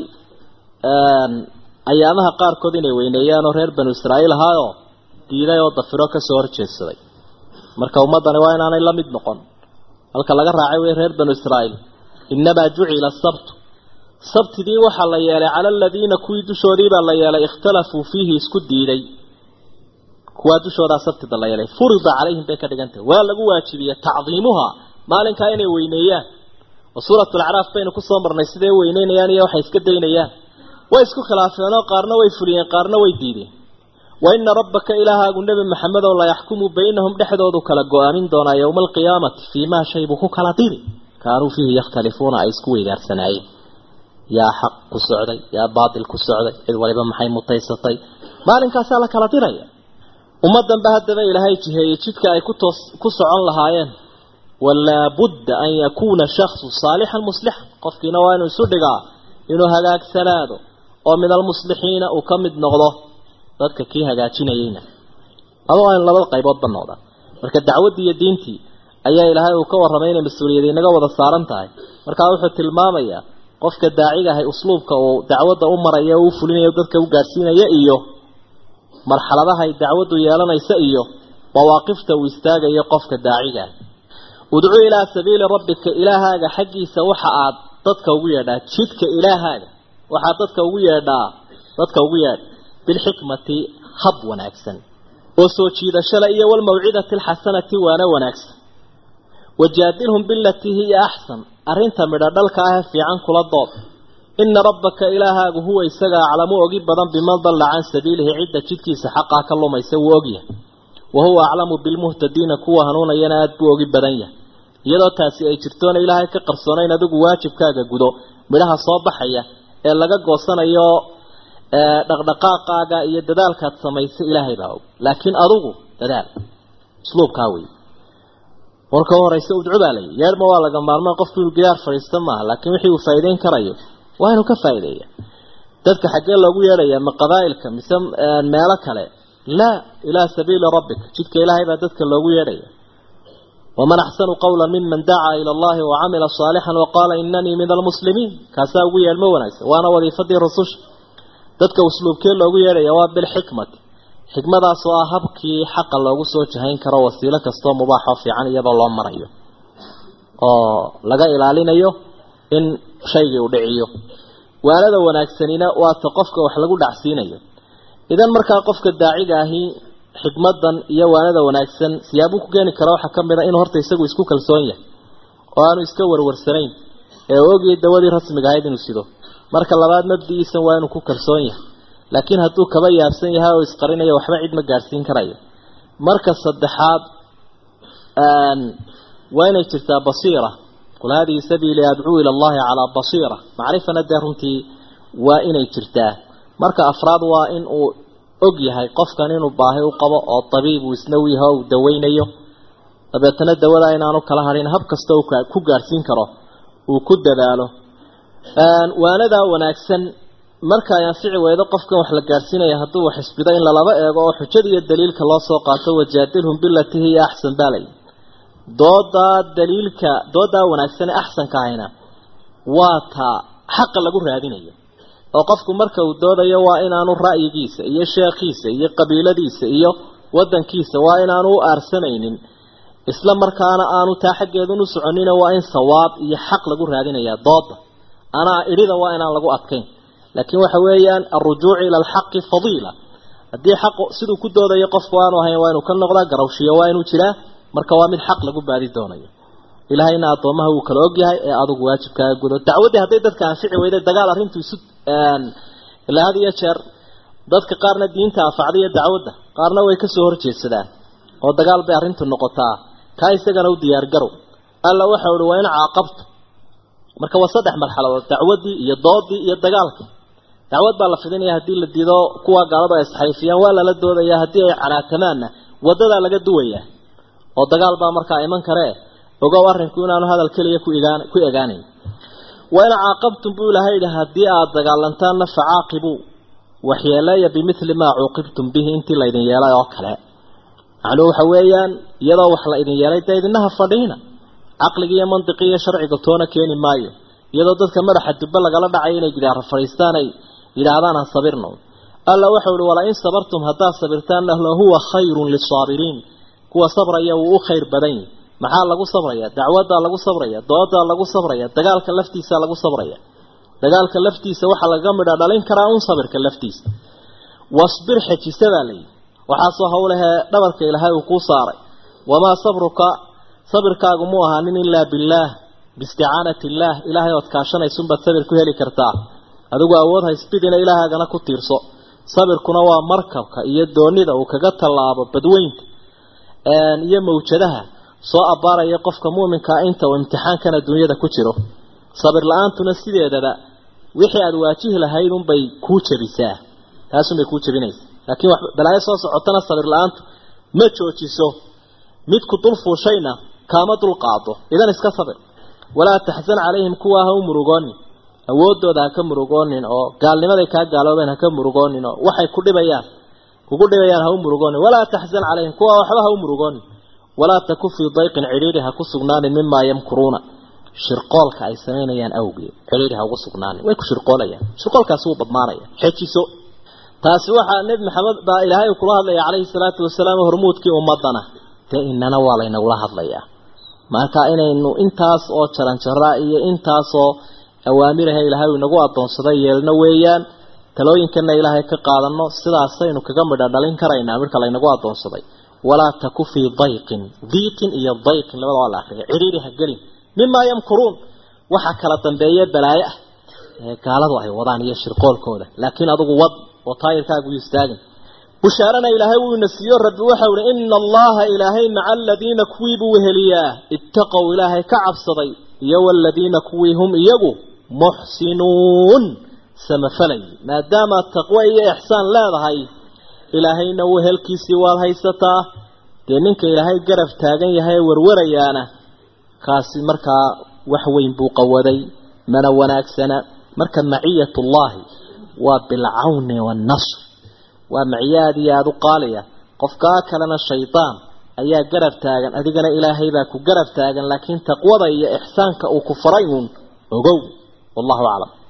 ayaamaha qaarkood inay weyneeyaan oo reer banu israa'iil ahaayoo diiday oo dafiro kasoo horjeedsaday marka ummaddani waa inaanay la mid noqon halka laga raacay wey reer banu israa'iil innamaa jucila asabtu sabtidii waxaa la yeelay cala aladiina kuwii dushoodii baa la yeelay ikhtalafuu fiihi isku diiday kuwaa dushoodaa sabtida la yeelay furida calayhim bay ka dhigan tahay waa lagu waajibiyey tacdiimuha maalinkaa inay weyneeyaan oo suuratulacraaf baynu kusoo marnay siday weyneynayaan iyo waxay iska daynayaan way isku khilaafeenoo qaarna way fuliyeen qaarna way diideen wa ina rabbaka ilaahaagu nebi maxamedow la yaxkumu baynahum dhexdoodu kala go-aamin doonaa yowma alqiyaamati fii maa shay buu ku kala diri kaanuu fiihi yakhtalifuuna ay isku weydaarsanaayeen yaa xaq ku socday yaa baatil ku socday cid waliba maxay mutaysatay maalinkaasaa la kala diraya ummaddanba haddaba ilaahay jiheeyey jidka ay kutoos ku socon lahaayeen walaa budda an yakuuna shaksu saalixan muslixan qofkiina waa inuu isu dhigaa inuu hagaagsanaado oo min almuslixiina uu ka mid noqdo dadka kii hagaajinayeyna ama waa in labada qayboodba noqda marka dacwaddii iyo diintii ayaa ilaahay uu ka warramay inay mas-uuliyad inaga wada saaran tahay markaa wuxuu tilmaamayaa qofka daaciga ahay usluubka uu dacwadda u maraya uu fulinayo dadka u gaadhsiinaya iyo marxaladaha ay dacwaddu yeelanaysa iyo mawaaqifta uu istaagayo qofka daaciga ah udcuu ilaa sabiili rabbika ilaahaaga xaggiisa waxa aad dadka ugu yeedhaa jidka ilaahaaga waxaad dadka ugu yeedhaa dadka ugu yeedh bilxikmati hab wanaagsan oo soo jiidashada iyo walmawcidati alxasanati waana wanaagsan wajaadilhum bilatii hiya axsan arrinta midho dhalka ah ee fiican kula dood ina rabbaka ilaahaagu huwa isaga aclamu ogi badan biman dalla can sabiilihi cidda jidkiisa xaqaa ka lumaysa wuu ogyahay wa huwa aclamu bilmuhtadiina kuwa hanuunayana aada buu ogi badan yahay iyadoo taasi ay jirtoona ilaahay ka qarsoonayn adigu waajibkaaga gudo midhaha soo baxaya ee laga goosanayo dhaqdhaqaaqaaga iyo dadaalkaad samaysay ilaahay baa og laakiin adugu dadaal usluubkaa wey warka horeysa udcu baa layi yeerhma waa laga maarmaan qofku inuu gidaar fadhiista maaha laakiin wixii uu faa'iideyn karayo waa inuu ka faa'iideeya dadka xaggee loogu yeedhaya ma qabaa'ilka mise meelo kale laa ilaa sabiili rabbika jidka ilaahay baa dadka loogu yeedhaya waman axsanu qawla miman dacaa ila allahi wacamila saalixan waqaala inanii min almuslimiin kaasaa ugu yeedhmo wanaagsan waana wadiifadii rususha dadka usluubkee loogu yeedhaya waa bilxikmati xikmadaas oo ah habkii xaqa loogu soo jahayn karo wasiilo kastoo mubaaxoo fiican iyadoo loo marayo oo laga ilaalinayo in shaygii uu dhiciyo waanada wanaagsanina waata qofka wax lagu dhacsiinayo idan markaa qofka daaciga ahi xikmadan iyo waanada wanaagsan siyaabuu ku keeni kara waxaa ka mid a inuu horta isagu isku kalsoon yahay oo aanu iska warwarsanayn ee ogii dawadii rasmiga ahayd inuu sido marka labaad mabdigiisan waa inuu ku kalsoon yahay laakiin hadduu kaba yaabsan yahay oo isqarinayo waxba cid ma gaadhsiin karayo marka saddexaad waa inay jirtaa basiira qul haadihi sabiili adcuu ila allahi calaa basiira macrifana dee runtii waa inay jirtaa marka afraad waa in uu og yahay qofkan inuu baahi u qabo oo tabiib uu isna u yahay oo uu daweynayo dabeetana dawada inaanu kala hadhin hab kasta uu ku gaadhsiin karo uu ku dadaalo waanadaa wanaagsan marka ay anfici weydo qofkan wax la gaadhsiinaya hadduu wax isbido in lalaba eego oo xujada iyo daliilka loo soo qaato wajaadilhum bilatii hiya axsan baalay doodaa daliilka doodaa wanaagsan ee axsanka ahayna waa taa xaqa lagu raadinayo oo qofku marka uu doodayo waa inaanu ra'yigiisa iyo sheekhiisa iyo qabiiladiisa iyo wadankiisa waa inaanu u aarsanaynin isla markaana aanu taa xaggeedun u soconina waa in sawaab iyo xaq lagu raadinayaa dooda anaa idhida waa inaan lagu adkayn laakiin waxa weeyaan alrujuucu ila alxaqi fadiila haddii xaq siduu ku doodayo qofku aanu ahayn waa inuu ka noqdaa garawshiyo waa inuu jiraa marka waa mid xaq lagu baadi doonayo ilaahayna addoomaha wuu kala ogyahay ee adugu waajibkaaga gudo dacwaddii hadday dadka anfici weyday dagaal arrintu isu ilaa had iyo jeer dadka qaarna diinta anfacda iyo dacwadda qaarna way kasoo horjeedsadaan oo dagaal bay arrintu noqotaa kaa isagana u diyaargarow alla waxa uhi waa in caaqabto marka waa saddex marxaladood dacwaddii iyo doodii iyo dagaalkii dacwad baa la fidinaya haddii la diido kuwa gaalada ay isxayfiyaan waa lala doodaya haddii ay canaatamaanna wadadaa laga duwayaa oo dagaal baa markaa iman karee ogow arrinku inaanu hadal keliya ku egaan ku egaanayn wa in caaqabtum buu ilahay yidhi haddii aada dagaalantaanna facaaqibuu waxyeeleeya bimithli maa cuuqibtum bihi intii laydin yeelay oo kale macnuhu waxa weeyaan iyadoo wax la idin yeelay dee idinaha fadhiina caqligi iyo mandiqi iyo sharciga toona keeni maayo iyadoo dadka madaxa dubbe lagala dhacay inay gidaara fadhiistaan ay yidhaahdaan aan sabirno alla waxau ihi wala in sabartum haddaad sabirtaanna lahuwa khayrun lisaabiriin kuwa sabraya wuu u khayr badan yahi maxaa lagu sabraya dacwaddaa lagu sabraya doodaa lagu sabraya dagaalka laftiisa lagu sabraya dagaalka laftiisa waxaa laga midha dhalin karaa un sabirka laftiisa wasbir xejisa baa layidhi waxaasoo hawlahee dhabarka ilaahay uu kuu saaray wamaa sabruka sabirkaagu mu ahaanin ilaa billaah biisticaanati illaah ilaahay ood kaashanaysunbaad sabir ku heli kartaa adigu awood haysbidina ilaahagana ku tiirso sabirkuna waa markabka iyo doonida uu kaga tallaabo badweynta iyo mawjadaha soo abbaaraya qofka muuminkaa inta uu imtixaankan adduunyada ku jiro sabir la-aantuna sideedaba wixii aada waajihi lahayd unbay kuu jabisaa taasunbay kuu jabinaysa laakiin wax balaayo soo socotana sabir la-aantu ma joojiso midku dul fuushayna kaama dul qaado idan iska sabir walaa taxsan calayhim kuwaa ha u murugoonin awoodooda ha ka murugoonin oo gaalnimaday kaa gaaloobeen ha ka murugoonin oo waxay ku dhibayaan kugu dhibayaan ha u murugoonin walaa taxsan calayhim kuwaa waxba ha u murugoonin walaa taku fii dayqin cidhiidhi ha ku sugnaanin mimaa yamkuruuna shirqoolka ay samaynayaan awgeed cidhiidhi ha ugu sugnaanin way ku shirqoolayaan shirqoolkaasi wuu badmaanaya xejiso taasi waxaa nebi maxamed baa ilaahay kula hadlaya calayhi salaatu wasalaam hormuudkii ummadana dee inana waa laynagula hadlayaa marka inaynu intaas oo jaranjaraa iyo intaasoo awaamiraha ilaahay uu inagu adoonsaday yeelno weeyaan talooyinkana ilaahay ka qaadano sidaasaynu kaga midha dhalin karaynaa midka laynagu adoonsaday walaa taku fii dayqin diiqin iyo dayqin labada waa la akriya cidhiidhi ha gelin mimaa yamkuruun waxa kala dambeeye balaayo ah ee gaaladu ay wadaan iyo shirqoolkooda laakiin adugu wad oo taayirkaagu istaagin bushaarana ilaahay wuu ina siiyo rabbi waxau ihi ina allaha ilaahay maca aladiina kuwii buu weheliyaa ittaqow ilaahay ka cabsaday iyo waladiina kuwii hum iyagu muxsinuun samafalay maadaama taqwo iyo ixsaan leedahay ilaahayna wehelkiisii waad haysataa dee ninka ilaahay garab taagan yahay ee warwarayaana kaasi markaa wax weyn buu qawaday mana wanaagsana marka maciyatullaahi waa bilcawni waannasr waa maciye aada iyo aada u qaaliya qofkaa kalena shaydaan ayaa garab taagan adigana ilaahay baa ku garab taagan laakiin taqwada iyo ixsaanka uu ku faray uun ogow wallahu aclam